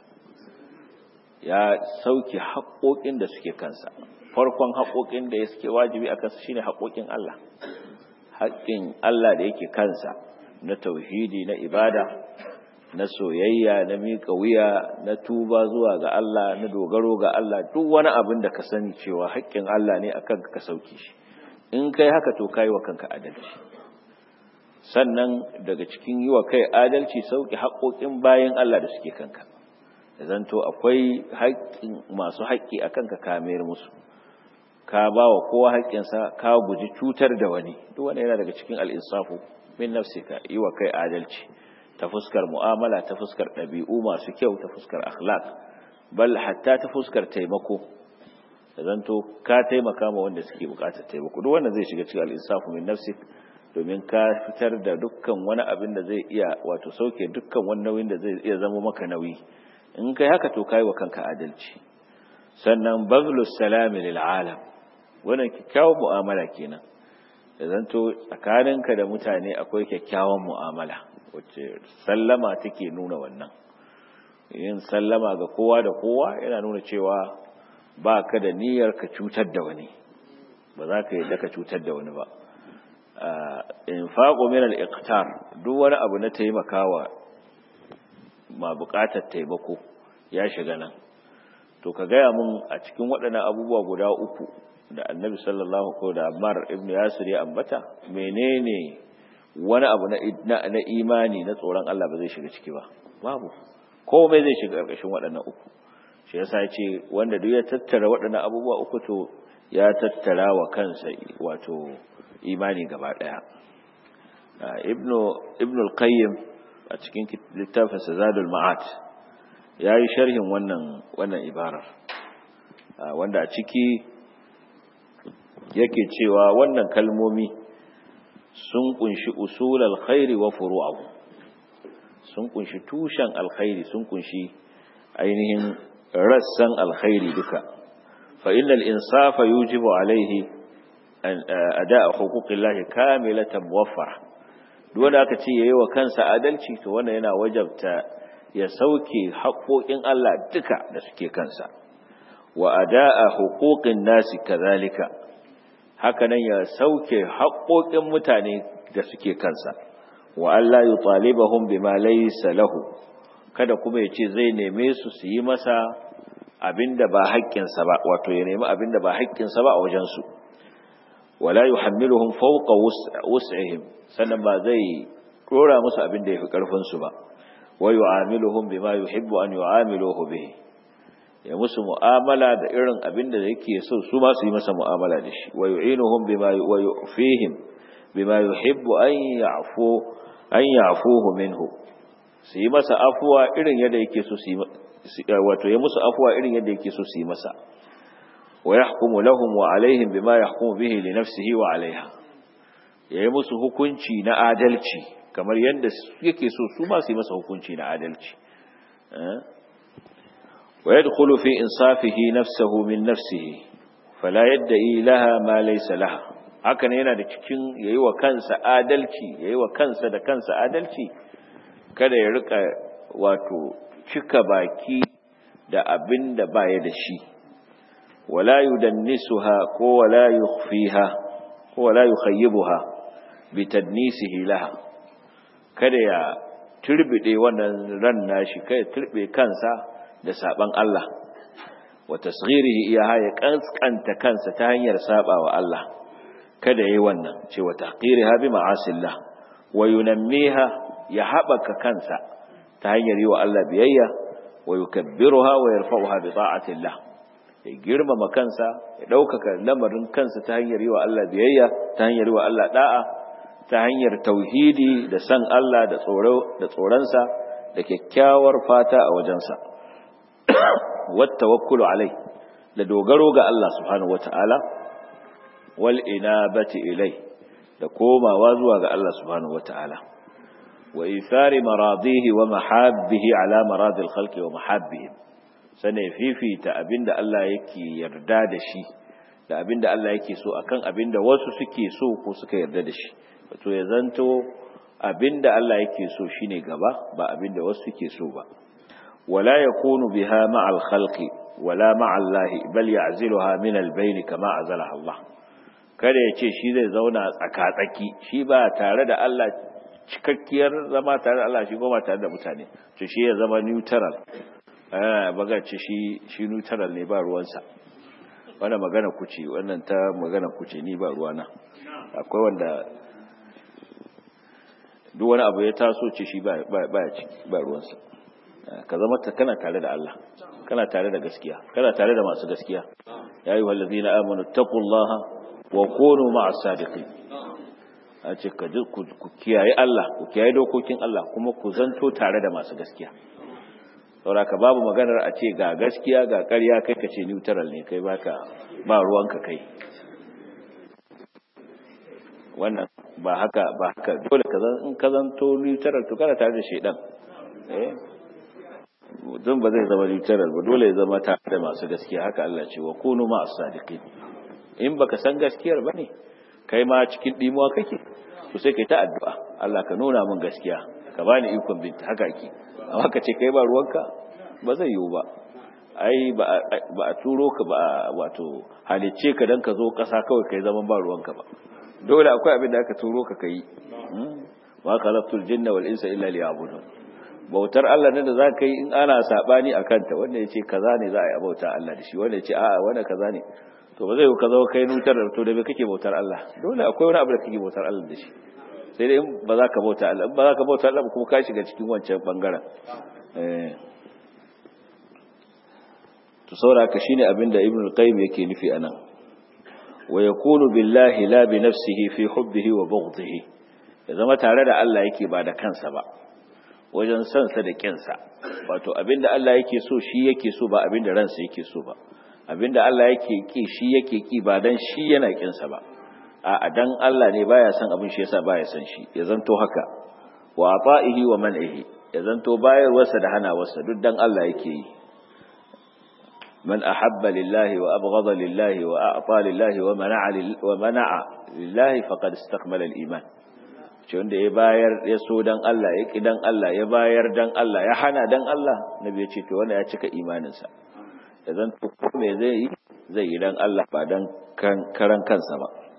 ya sauke haƙoƙin da suke kansa farkon haƙoƙin da ya suke wajibi a kansa shine haƙoƙin Allah haƙƙin Allah da yake kansa na tauhidi na ibada na soyayya na miƙa wuya na tuba zuwa ga Allah na dogaro ga Allah duk wani abin da ka sani cewa haƙƙin Allah ne akan ka sauke shi in kai haka to kai wa kanka adalci sannan daga cikin yi wa kai adalci sauke haƙoƙin bayan Allah da suke kanka zanto akwai haƙƙin masu haƙƙi akan ka kamayar musu ka ba wa kowa haƙƙinsa ka guji cutar da wani duk wani yana daga cikin al'insafu min nafsika yi wa kai adalci ta fuskar mu'amala ta fuskar ɗabi'u masu kyau ta fuskar akhlaq bal hatta ta fuskar taimako da zanto ka taimaka ma wanda suke buƙatar taimako duk wanda zai shiga cikin al'insafu min nafsik domin ka fitar da dukkan wani abin da zai iya wato sauke dukkan wani nauyin da zai iya zama maka nauyi in kai haka to kai wa kanka adalci sannan bazlus salami lil alam wannan kyakkyawan mu'amala kenan da zanto tsakaninka da mutane akwai kyakkyawan mu'amala wacce sallama take nuna wannan yin sallama ga kowa da kowa yana nuna cewa ba ka da niyyar ka cutar da wani ba za ka yadda ka cutar da wani ba infaqu min al-iqtar duk wani abu na taimakawa ma buƙatar taimako ya shiga nan to ka gaya mun a cikin waɗannan abubuwa guda uku da annabi sallallahu ko da ammar ibn yasir ya ambata menene wani abu na, na, imani na tsoron Allah ba zai shiga ciki ba babu komai zai shiga ƙarƙashin waɗannan uku shi yasa ya ce wanda duk ya tattara waɗannan abubuwa uku to ya tattara wa kansa wato imani gaba ɗaya ibnu ibnu al-qayyim a cikin littafinsa zadul ma'at ya yi sharhin wannan wannan ibarar wanda a ciki yake cewa wannan kalmomi sun kunshi usul alkhairi wa furu'ahu sun kunshi tushen alkhairi sun kunshi ainihin rassan alkhairi duka fa innal insafa yujibu alaihi ada'a huquqillahi kamilatan muwaffara duk wanda aka ce yayi wa kansa adalci to wannan yana wajabta ya sauke haƙoƙin Allah duka da suke kansa wa ada'a huquqin nasi kazalika hakanan ya sauke haƙoƙin mutane da suke kansa wa alla yutalibahum bima laysa lahu kada kuma ya ce zai neme su su yi masa abinda ba haƙƙinsa ba wato ya nemi abinda ba haƙƙinsa ba a wajensu wala yuhammiluhum fawqa wus'ihim sannan ba zai dora musu abinda yafi karfin su ba wa yu'amiluhum bima yuhibbu an yu'amiluhu bihi ya musu mu'amala da irin abinda yake so su ma su yi masa mu'amala da shi wa yu'inuhum bima wa yu'fihim bima yuhibbu an ya'fu an ya'fuhu minhu su yi masa afuwa irin yadda yake so su yi wato ya musu afuwa irin yadda yake so su yi masa wa yahkumu lahum wa alaihim bima yahkumu bihi li nafsihi wa alaiha yayi musu hukunci na adalci kamar yadda yake so su ma su yi masa hukunci na adalci wa yadkhulu fi insafihi nafsuhu min nafsihi fala yad'i laha ma laysa laha haka ne yana da cikin yayi wa kansa adalci yayi wa kansa da kansa adalci kada ya rika wato cika baki da abin da baya da shi wala yudannisuha ko wala yukhfiha ko wala yukhayyibuha bi tadnisihi laha kada ya turbide wannan ran nashi kai turbe kansa da saban Allah wa tasghirihi iyaha ya kaskanta kansa ta hanyar sabawa Allah kada yayi wannan ce wa tahqiriha bi ma'asillah wa yunammiha ya haɓaka kansa ta hanyar yi wa Allah biyayya wa yukabbiruha wa yarfa'uha bi ta'atillah ya girmama kansa ya ɗaukaka lamarin kansa ta hanyar yi wa Allah biyayya ta hanyar yi wa Allah da'a ta hanyar tauhidi da san Allah da tsoro da tsoronsa da kyakkyawar fata a wajensa wat tawakkulu alai da dogaro ga Allah subhanahu wata'ala wal inabati ilai da komawa zuwa ga Allah subhanahu wata'ala وإيثار مراضيه ومحابه على مراض الخلق ومحابهم sane fifita abinda Allah yake yarda da shi da abinda Allah yake so akan abinda wasu suke so ko suka yarda da shi wato ya zanto abinda Allah yake so shine gaba ba abinda wasu suke so ba wala yakunu biha ma'al khalqi wala ma'a Allah bal ya'ziluha min al-bayn kama azalaha Allah kada ya ce shi zai zauna tsaka-tsaki shi ba tare da Allah cikakkiyar zama tare da Allah shi goma tare da mutane to shi ya zama neutral eh baga ce shi shi neutral ne ba ruwansa wannan magana kuce wannan ta magana kuce ni ba ruwana akwai wanda duk wani abu ya taso ce shi ba ba ciki ba ruwansa ka zama ta kana tare da Allah kana tare da gaskiya kana tare da masu gaskiya ya ayyuhal ladina amanu taqullaha wa kunu ma'as sadiqin a ce ku kiyaye Allah ku kiyaye dokokin Allah kuma ku zanto tare da masu gaskiya sauraka babu maganar a ce ga gaskiya ga ƙarya kai ka ce neutral ne kai baka ba ruwanka kai wannan ba haka ba haka dole ka zan in ka zanto neutral to kana tare da shedan eh mutum ba zai zama neutral ba dole ya zama tare da masu gaskiya haka Allah ce wa kunu ma'as sadiqin in baka san gaskiyar bane kai ma cikin dimuwa kake to sai kai ta addu'a Allah ka nuna min gaskiya ka bani ikon binta haka ake amma ka ce kai ba ruwanka ba zai yiwu ba ai ba a turo ka ba wato halicce ka dan ka zo ƙasa kawai kai zaman ba ruwanka ba dole akwai abin da aka turo ka kai wa khalaqtul jinna wal insa illa liya'budun bautar Allah ne da za ka yi in ana sabani akan ta wanda ya ce kaza ne za a yi bauta Allah da shi wanda ya ce a'a wanda kaza ne to ba zai ka zo kai nutar to da me kake bautar Allah dole akwai wani abu da kake bautar Allah da shi sai dai ba za ka bauta Allah ba za ka bauta Allah kuma ka shiga cikin wancan bangaren eh to saboda shine abin da Ibn al-Qayyim yake nufi anan wa yakunu billahi la bi nafsihi fi hubbihi wa bughdihi ya zama tare da Allah yake ba da kansa ba wajen sansa da kinsa wato abinda Allah yake so shi yake so ba abinda ransa yake so ba abinda Allah yake ki shi yake ki ba dan shi yana kinsa ba a dan Allah ne baya son abin shi yasa baya son shi ya zanto haka wa ata'ihi wa man'ihi ya zanto bayarwarsa da hanawarsa duk dan Allah yake yi man ahabba lillahi wa abghada lillahi wa a'ta lillahi wa mana'a wa mana'a lillahi faqad istakmala al-iman ce wanda ya bayar ya so dan Allah ya ki dan Allah ya bayar dan Allah ya hana dan Allah nabi ya ce to wanda ya cika imaninsa ya zanto ko me zai yi zai yi dan Allah ba dan karan kansa ba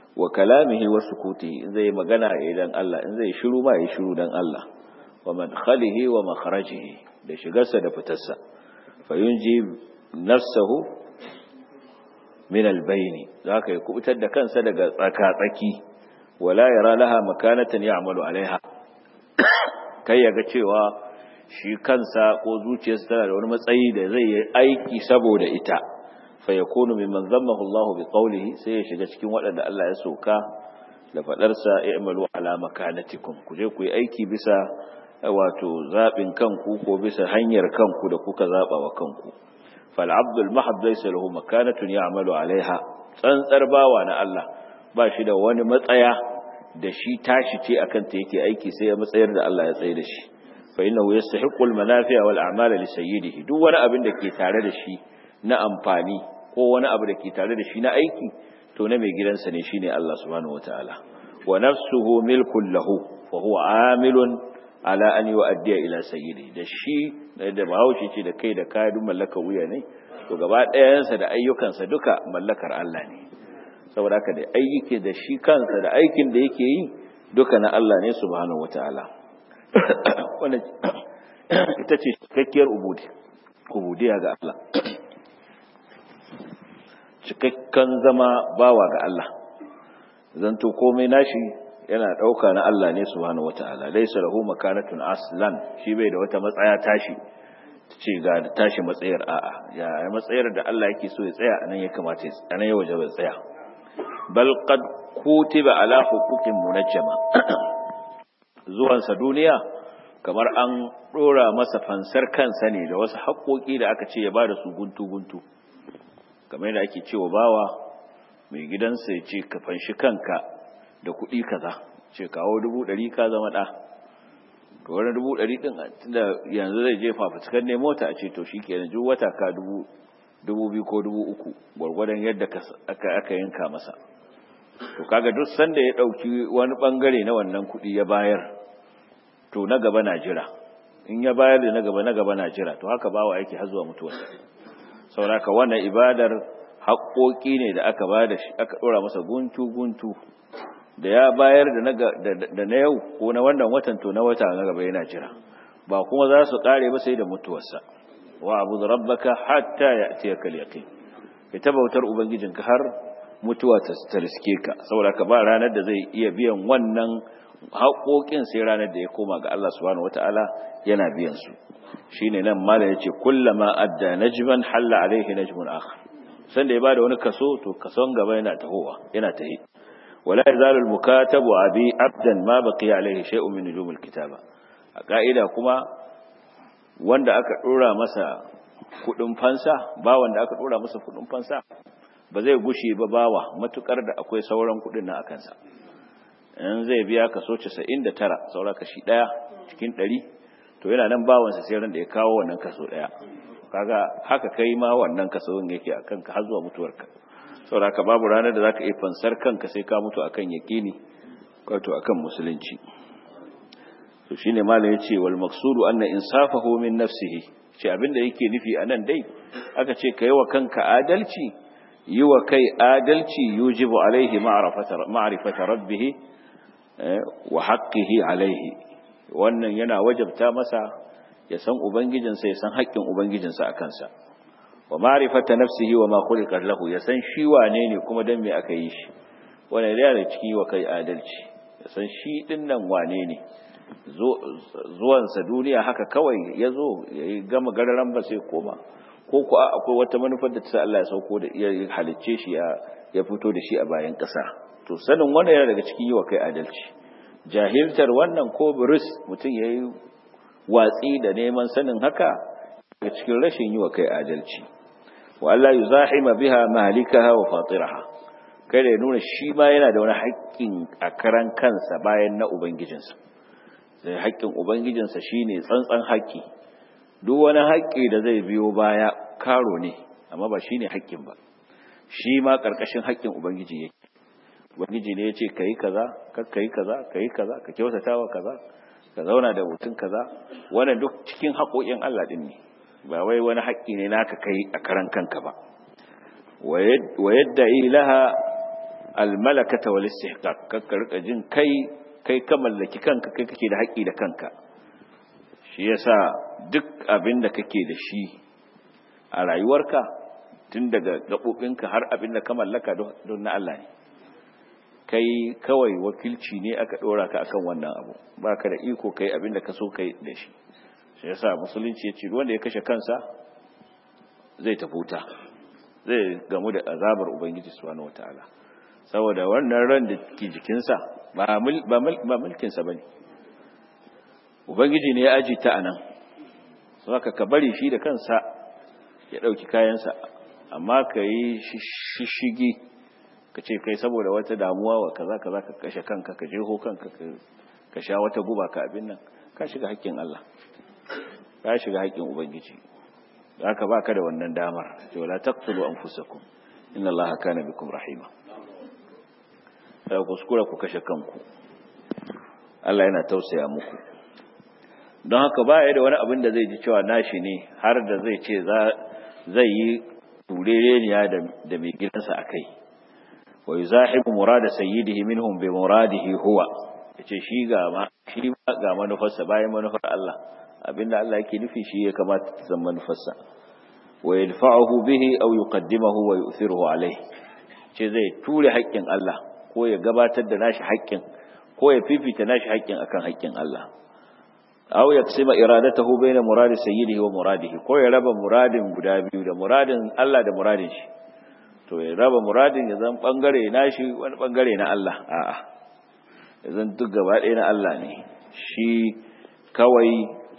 wa kalamihi wa sukutihi in zai magana ya dan Allah in zai shiru ma ya shiru dan Allah wa madkhalihi wa makharajihi da shigarsa da fitarsa fa yunji nafsahu min albayni zaka yi kubutar da kansa daga tsaka-tsaki wala yara laha makanatan ya'malu alaiha kai yaga cewa shi kansa ko zuciyarsa tana da wani matsayi da zai yi aiki saboda ita fa yakunu mimman zammahu Allah bi qawlihi sai ya shiga cikin waɗanda Allah ya soka da fadar sa i'malu ala makanatikum ku je ku yi aiki bisa wato zabin kanku ko bisa hanyar kanku da kuka zaba wa kanku fal abdul mahab laysa lahu makanatun ya'malu alaiha tsantsar bawa na Allah ba shi da wani matsaya da shi tashi ce akan ta yake aiki sai ya matsayar da Allah ya tsaye da shi fa innahu yastahiqqu al manafi'a wal a'mala li sayyidihi duk wani abin da ke tare da shi na amfani ko wani abu da ke tare da shi na aiki to na mai gidansa ne shine Allah subhanahu wataala wa nafsuhu milkun lahu fa huwa amilun ala an yu'addiya ila sayyidi da shi da bahaushe ce da kai da kaya duk mallakar wuya ne to gaba ɗayansa da ayyukansa duka mallakar Allah ne saboda haka da ayyuke da shi kansa da aikin da yake yi duka na Allah ne subhanahu wataala wannan ita ce cikakkiyar ubudi ubudiya ga Allah cikakken zama bawa ga Allah zanto komai nashi yana ɗauka na Allah ne subhanahu wata'ala laysa lahu makanatun aslan shi bai da wata matsaya tashi ce ga tashi matsayar a'a ya matsayar da Allah yake so ya tsaya anan ya kamata anan ya waje bai tsaya bal qad kutiba ala huquqin munajjama zuwan sa duniya kamar an dora masa fansar kansa ne da wasu haƙoƙi da aka ce ya bada su guntu guntu kamar yadda ake cewa bawa mai gidansa ya ce ka fanshi kanka da kuɗi kaza ce kawo dubu ɗari ka zama ɗa to wani dubu ɗari ɗin da yanzu zai jefa fuskan ne mota a ce to shi ke duk wata ka dubu dubu biyu ko dubu uku gwargwadon yadda aka aka yanka masa to kaga duk sanda ya ɗauki wani ɓangare na wannan kuɗi ya bayar to na gaba na jira in ya bayar da na gaba na gaba na jira to haka bawa yake har zuwa mutuwarsa saboda wannan ibadar haƙoƙi ne da aka ba da shi aka ɗora masa guntu-guntu da ya bayar da na yau ko na wannan watan to na wata na gaba yana jira ba kuma za su ƙare ba sai da mutuwarsa wa abu da rabbaka hatta ya ce ka yaƙin ka ta bautar ubangijinka har mutuwa ta riske ka saboda ka ba ranar da zai iya biyan wannan haƙoƙin sai ranar da ya koma ga Allah subhanahu wata'ala yana biyan su shine nan mala yace kullama adda najman halla alaihi najmun akhar sanda ya bada wani kaso to kason gaba yana tahowa yana tahi wala yazalu almukatabu abi abdan ma baqiya alaihi shay'un min nujumil kitaba a ka'ida kuma wanda aka dora masa kudin fansa ba wanda aka dora masa kudin fansa ba zai gushe ba bawa matukar da akwai sauran kudin na akansa in zai biya kaso 99 saura kashi daya cikin 100 to yana nan bawansa sai ran da ya kawo wannan kaso daya kaga haka kai ma wannan kason yake akan ka har zuwa mutuwarka saboda ka babu ranar da zaka iya fansar kanka sai ka mutu akan yaqini wato akan musulunci to shine malam yace wal maqsudu anna insafahu min nafsihi ce abinda yake nufi anan dai aka ce kai wa kanka adalci yi wa kai adalci yujibu alaihi ma'rifata ma'rifata rabbih wa haqqihi alaihi wannan yana wajabta masa ya san ubangijinsa ya san haƙƙin ubangijinsa a kansa wa ma'rifata nafsihi wa ma khuliqa lahu ya san shi wane ne kuma dan me aka yi shi wannan yana da ciki wa kai adalci ya san shi din nan wane ne zuwansa duniya haka kawai ya zo ya yi gama gararan ba sai koma ko ku akwai wata manufar da ta sa Allah ya sauko da ya halicce shi ya fito da shi a bayan ƙasa to sanin wannan yana daga cikin yi wa kai adalci jahiltar wannan ko buris mutum ya yi watsi da neman sanin haka daga cikin rashin yi wa kai adalci wa Allah yuzahima biha malikaha wa fatiraha kai da nuna shi ma yana da wani haƙƙin a karan kansa bayan na ubangijinsa sai haƙƙin ubangijinsa shine tsantsan haƙƙi duk wani haƙƙi da zai biyo baya karo ne amma ba shine haƙƙin ba shi ma ƙarƙashin haƙƙin ubangiji yake ubangiji ne ya ce ka yi kaza ka ka yi kaza ka yi kaza ka kyautata wa kaza ka zauna da mutum kaza wannan duk cikin haƙoƙin Allah ɗin ne ba wai wani haƙƙi ne naka kai a karan kanka ba wa yadda ilaha almalakata wal istihqaq kakka rika jin kai kai ka mallaki kanka kai kake da haƙi da kanka shi yasa duk abin da kake da shi a rayuwarka tun daga gabobinka har abin da ka mallaka don na Allah ne kai kawai wakilci ne aka dora ka akan wannan abu baka da iko kai abin da ka so kai da shi shi yasa musulunci ya ce wanda ya kashe kansa zai tafuta zai gamu da azabar ubangiji subhanahu wataala saboda wannan ran da ke jikinsa ba mulkinsa ba ne ubangiji ne ya aji ta a nan su haka ka bari shi da kansa ya ɗauki kayansa amma ka yi shishigi ka ce kai saboda wata damuwa wa kaza kaza ka kashe kanka ka jeho kanka ka sha wata guba ka abin nan ka shiga haƙƙin Allah ka shiga haƙƙin ubangiji haka baka da wannan damar ce wala taqtulu anfusakum inna allaha kana bikum rahima kada kuskura ku kashe kanku Allah yana tausaya muku don haka ba ya da wani abin da zai ji cewa nashi ne har da zai ce zai yi turereniya da mai gidansa a kai wa yi zahibu murada sayyidihi minhum bi muradihi huwa ya ce shi ga manufarsa bayan manufar Allah abinda Allah yake nufi shi ya kamata ta zama manufarsa wa yadfa'uhu bihi aw yuqaddimahu wa yu'thiruhu alayhi ce zai ture haƙƙin Allah ko ya gabatar da nashi haƙƙin ko ya fifita nashi haƙƙin akan haƙƙin Allah aw yaksima iradatahu baina muradi sayyidihi wa muradihi ko ya raba muradin guda biyu da muradin Allah da muradin shi to ya raba muradin ya zan bangare nashi wani bangare na Allah a'a ya zan duk gaba ɗaya na Allah ne shi kawai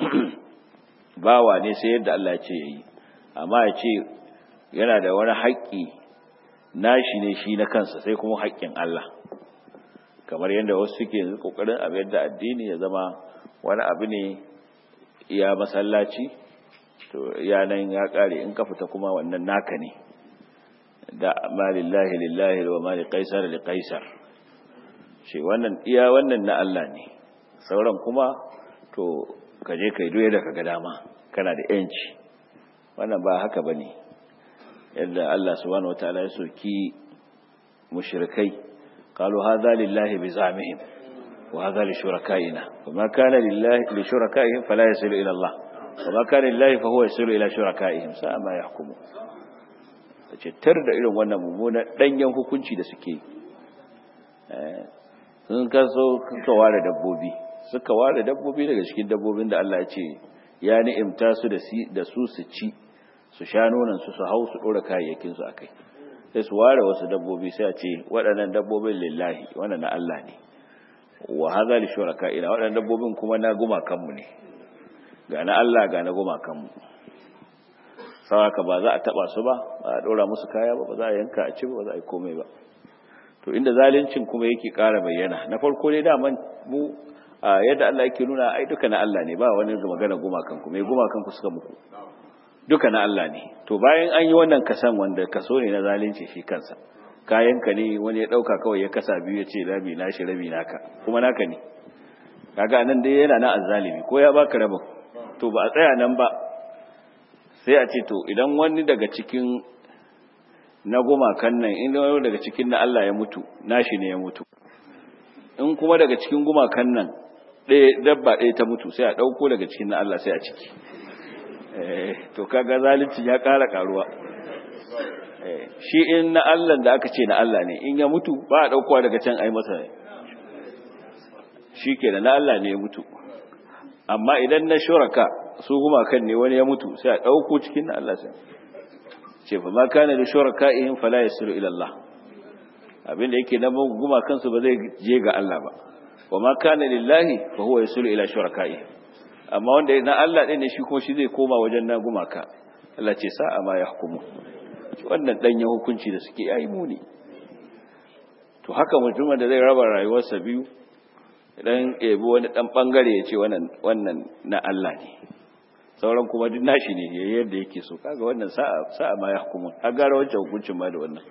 bawa ne sai yadda Allah ya ce yayi amma ya ce yana da wani haƙƙi nashi ne shi na kansa sai kuma haƙƙin Allah kamar yadda wasu suke yanzu kokarin abin da addini ya zama wani abu ne ya masallaci to yanan ya kare in ka fita kuma wannan naka ne da ma lillahi lillahi wa ma liqaisar liqaisar shi wannan iya wannan na Allah ne sauran kuma to ka je kai doye da kaga dama kana da yanci wannan ba haka bane yadda Allah subhanahu wataala ya soki mushrikai qalu hadha lillahi bizamihim wa hadha li shurakaina wama kana lillahi li shurakaihim fala yasilu ila Allah wama kana lillahi fa huwa yasilu ila shurakaihim sa ma yahkumu ce tar da irin wannan mummunan danyen hukunci da suke eh sun kaso suka ware dabbobi suka ware dabbobi daga cikin dabbobin da Allah ya ce ya ni'imta su da su su ci su sha nonon su su hau su dora kayayyakin su akai sai su ware wasu dabbobi sai a ce waɗannan dabbobin lillahi wannan na Allah ne wa hadha li shuraka'ina waɗannan dabbobin kuma na gumakan mu ne ga na Allah ga na gumakan mu sawaka ba za a taba su ba ba a dora musu kaya ba ba za a yanka a ci ba ba za a yi komai ba to inda zalincin kuma yake ƙara bayyana na farko dai daman mu yadda Allah yake nuna ai duka na Allah ne ba wani magana gumakan ku mai gumakan ku suka muku duka na Allah ne to bayan an yi wannan kasan wanda kaso ne na zalunci shi kansa kayanka ne wani ya dauka kawai ya kasa biyu ya ce rabi na shi rabi naka kuma naka ne kaga nan dai yana na azzalimi ko ya baka rabin to ba a tsaya nan ba sai a ce to idan wani daga cikin na gumakan nan in wani daga cikin na Allah ya mutu nashi ne ya mutu in kuma daga cikin gumakan nan ɗaya dabba ɗaya ta mutu sai a ɗauko daga cikin na Allah sai a ciki to kaga zalunci ya ƙara ƙaruwa shi in na Allah da aka ce na Allah ne in ya mutu ba a ɗaukowa daga can ai masa shi ke na Allah ne ya mutu amma idan na shuraka su gumakan ne wani ya mutu sai a ɗauko cikin na Allah sai ce fa ma kana da shuraka ihim fala yasiru ila Allah abinda yake na gumakan su ba zai je ga Allah ba wa ma kana lillahi fa huwa yasiru ila shurakaihim amma wanda na Allah ɗin ne shi ko shi zai koma wajen na gumaka Allah ce sa'a ma ya hukumu wannan ɗanyen hukunci da suke yayi muni to haka mutumin da zai raba rayuwarsa biyu idan ebi wani ɗan ɓangare ya ce wannan na Allah ne sauran kuma duk nashi ne ya yadda yake so kaga wannan sa'a ma ya hukumu har gara wancan hukuncin ma da wannan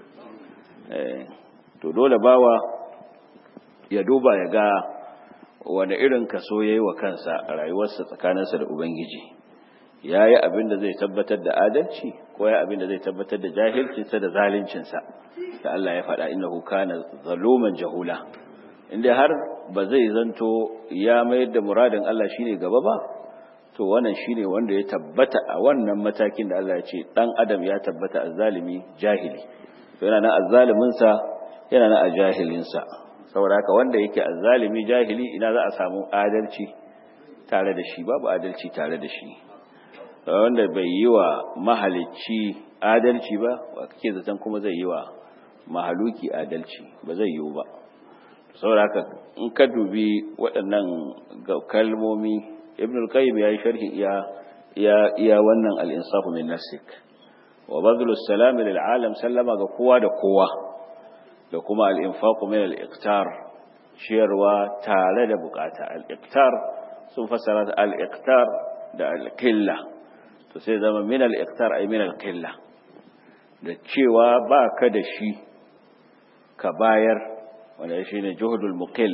to dole bawa ya duba ya ga wani irin kaso ya yi wa kansa a rayuwarsa tsakaninsa da Ubangiji yayi abin da zai tabbatar da adalci ko yayi abin da zai tabbatar da jahilcinsa da zaluncinsa da Allah ya faɗa innahu kana zaluman jahula inda har ba zai zanto ya mayar da muradin Allah shine gaba ba to wannan shine wanda ya tabbata a wannan matakin da Allah ya ce dan adam ya tabbata azzalimi jahili to yana nan azzalimin sa yana nan a jahilin sa saboda haka wanda yake azzalimi jahili ina za a samu adalci tare da shi babu adalci tare da shi wanda bai yi wa mahalicci adalci ba wa kake zaton kuma zai yi wa mahaluki adalci ba zai yiwu ba saboda haka in ka dubi waɗannan kalmomi ibn al-qayyim ya yi sharhi iya iya iya wannan al-insafu min nafsik wa badlu salam lil alam sallama ga kowa da kowa da kuma al-infaqu min al-iqtar shiyarwa tare da bukata al-iqtar sun fassara al-iqtar da al-qilla to sai zama min al-iqtar ay min al-qilla da cewa ba ka da shi ka bayar wanda shi ne juhudul muqil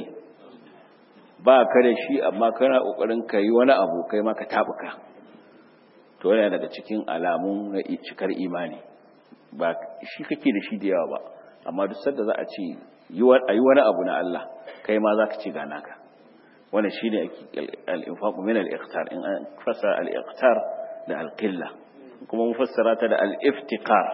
ba ka da shi amma kana kokarin ka yi wani abu kai ma ka tabuka to yana daga cikin alamun na cikar imani ba shi kake da shi da yawa ba amma duk sanda za a ce yi wani abu na Allah kai ma za ka ci gana ka wannan shine al-infaq min al-iqtar in an fasa al-iqtar da al-qilla kuma mun fassara ta da al-iftiqar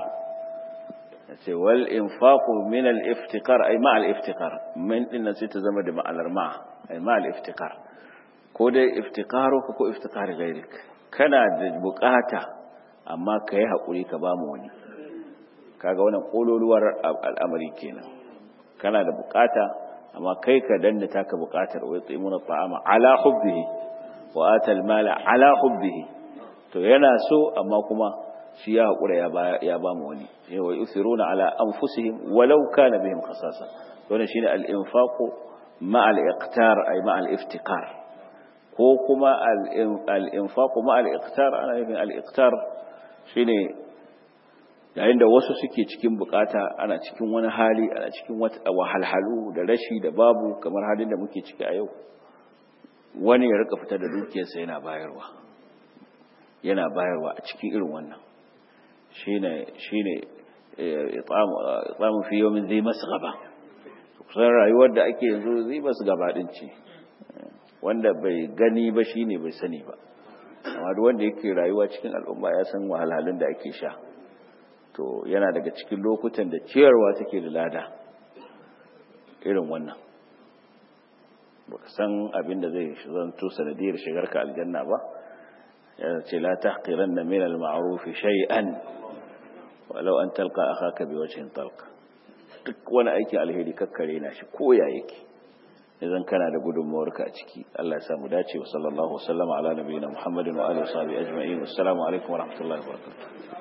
sai wal infaqu min al iftiqar ay ma al iftiqar min din sai ta zama da ma'anar ma ay ma al iftiqar ko dai iftiqaru ko iftiqar gairik kana da bukata amma kai hakuri ka bamu wani kaga wannan kololuwar al'amari kenan kana da bukata amma kai ka danna taka bukatar wa yutsimuna ta'ama ala hubbihi wa atal mala ala hubbihi to yana so amma kuma shi ya haƙura ya ba mu wani yawa yusiruna ala anfusihim walau kana bihim khasasa wannan shine al-infaqu ma al-iqtar ay ma al-iftiqar ko kuma al-infaqu ma al-iqtar ana nufin al-iqtar shine yayin da wasu suke cikin bukata ana cikin wani hali ana cikin wahalhalu da rashi da babu kamar halin da muke ciki a yau wani ya rika fitar da dukiyarsa yana bayarwa yana bayarwa a cikin irin wannan shine shine itsamu fi yawmin zai masu gaba kusan rayuwar da ake yanzu zai masu gaba din ce wanda bai gani ba shine bai sani ba amma duk wanda yake rayuwa cikin al'umma ya san wahalhalun da ake sha to yana daga cikin lokutan da ciyarwa take da lada irin wannan baka san abin da zai zanto sanadiyar shigarka aljanna ba ya ce la tahqiranna min al-ma'ruf shay'an walau an talqa akhaka bi wajhin talqa duk wani aiki alheri kakkare na shi koya yake idan kana da gudunmuwarka a ciki Allah ya samu dace wa sallallahu wasallama ala nabiyina Muhammadin wa alihi wa sahbihi ajma'in assalamu alaikum wa rahmatullahi wa barakatuh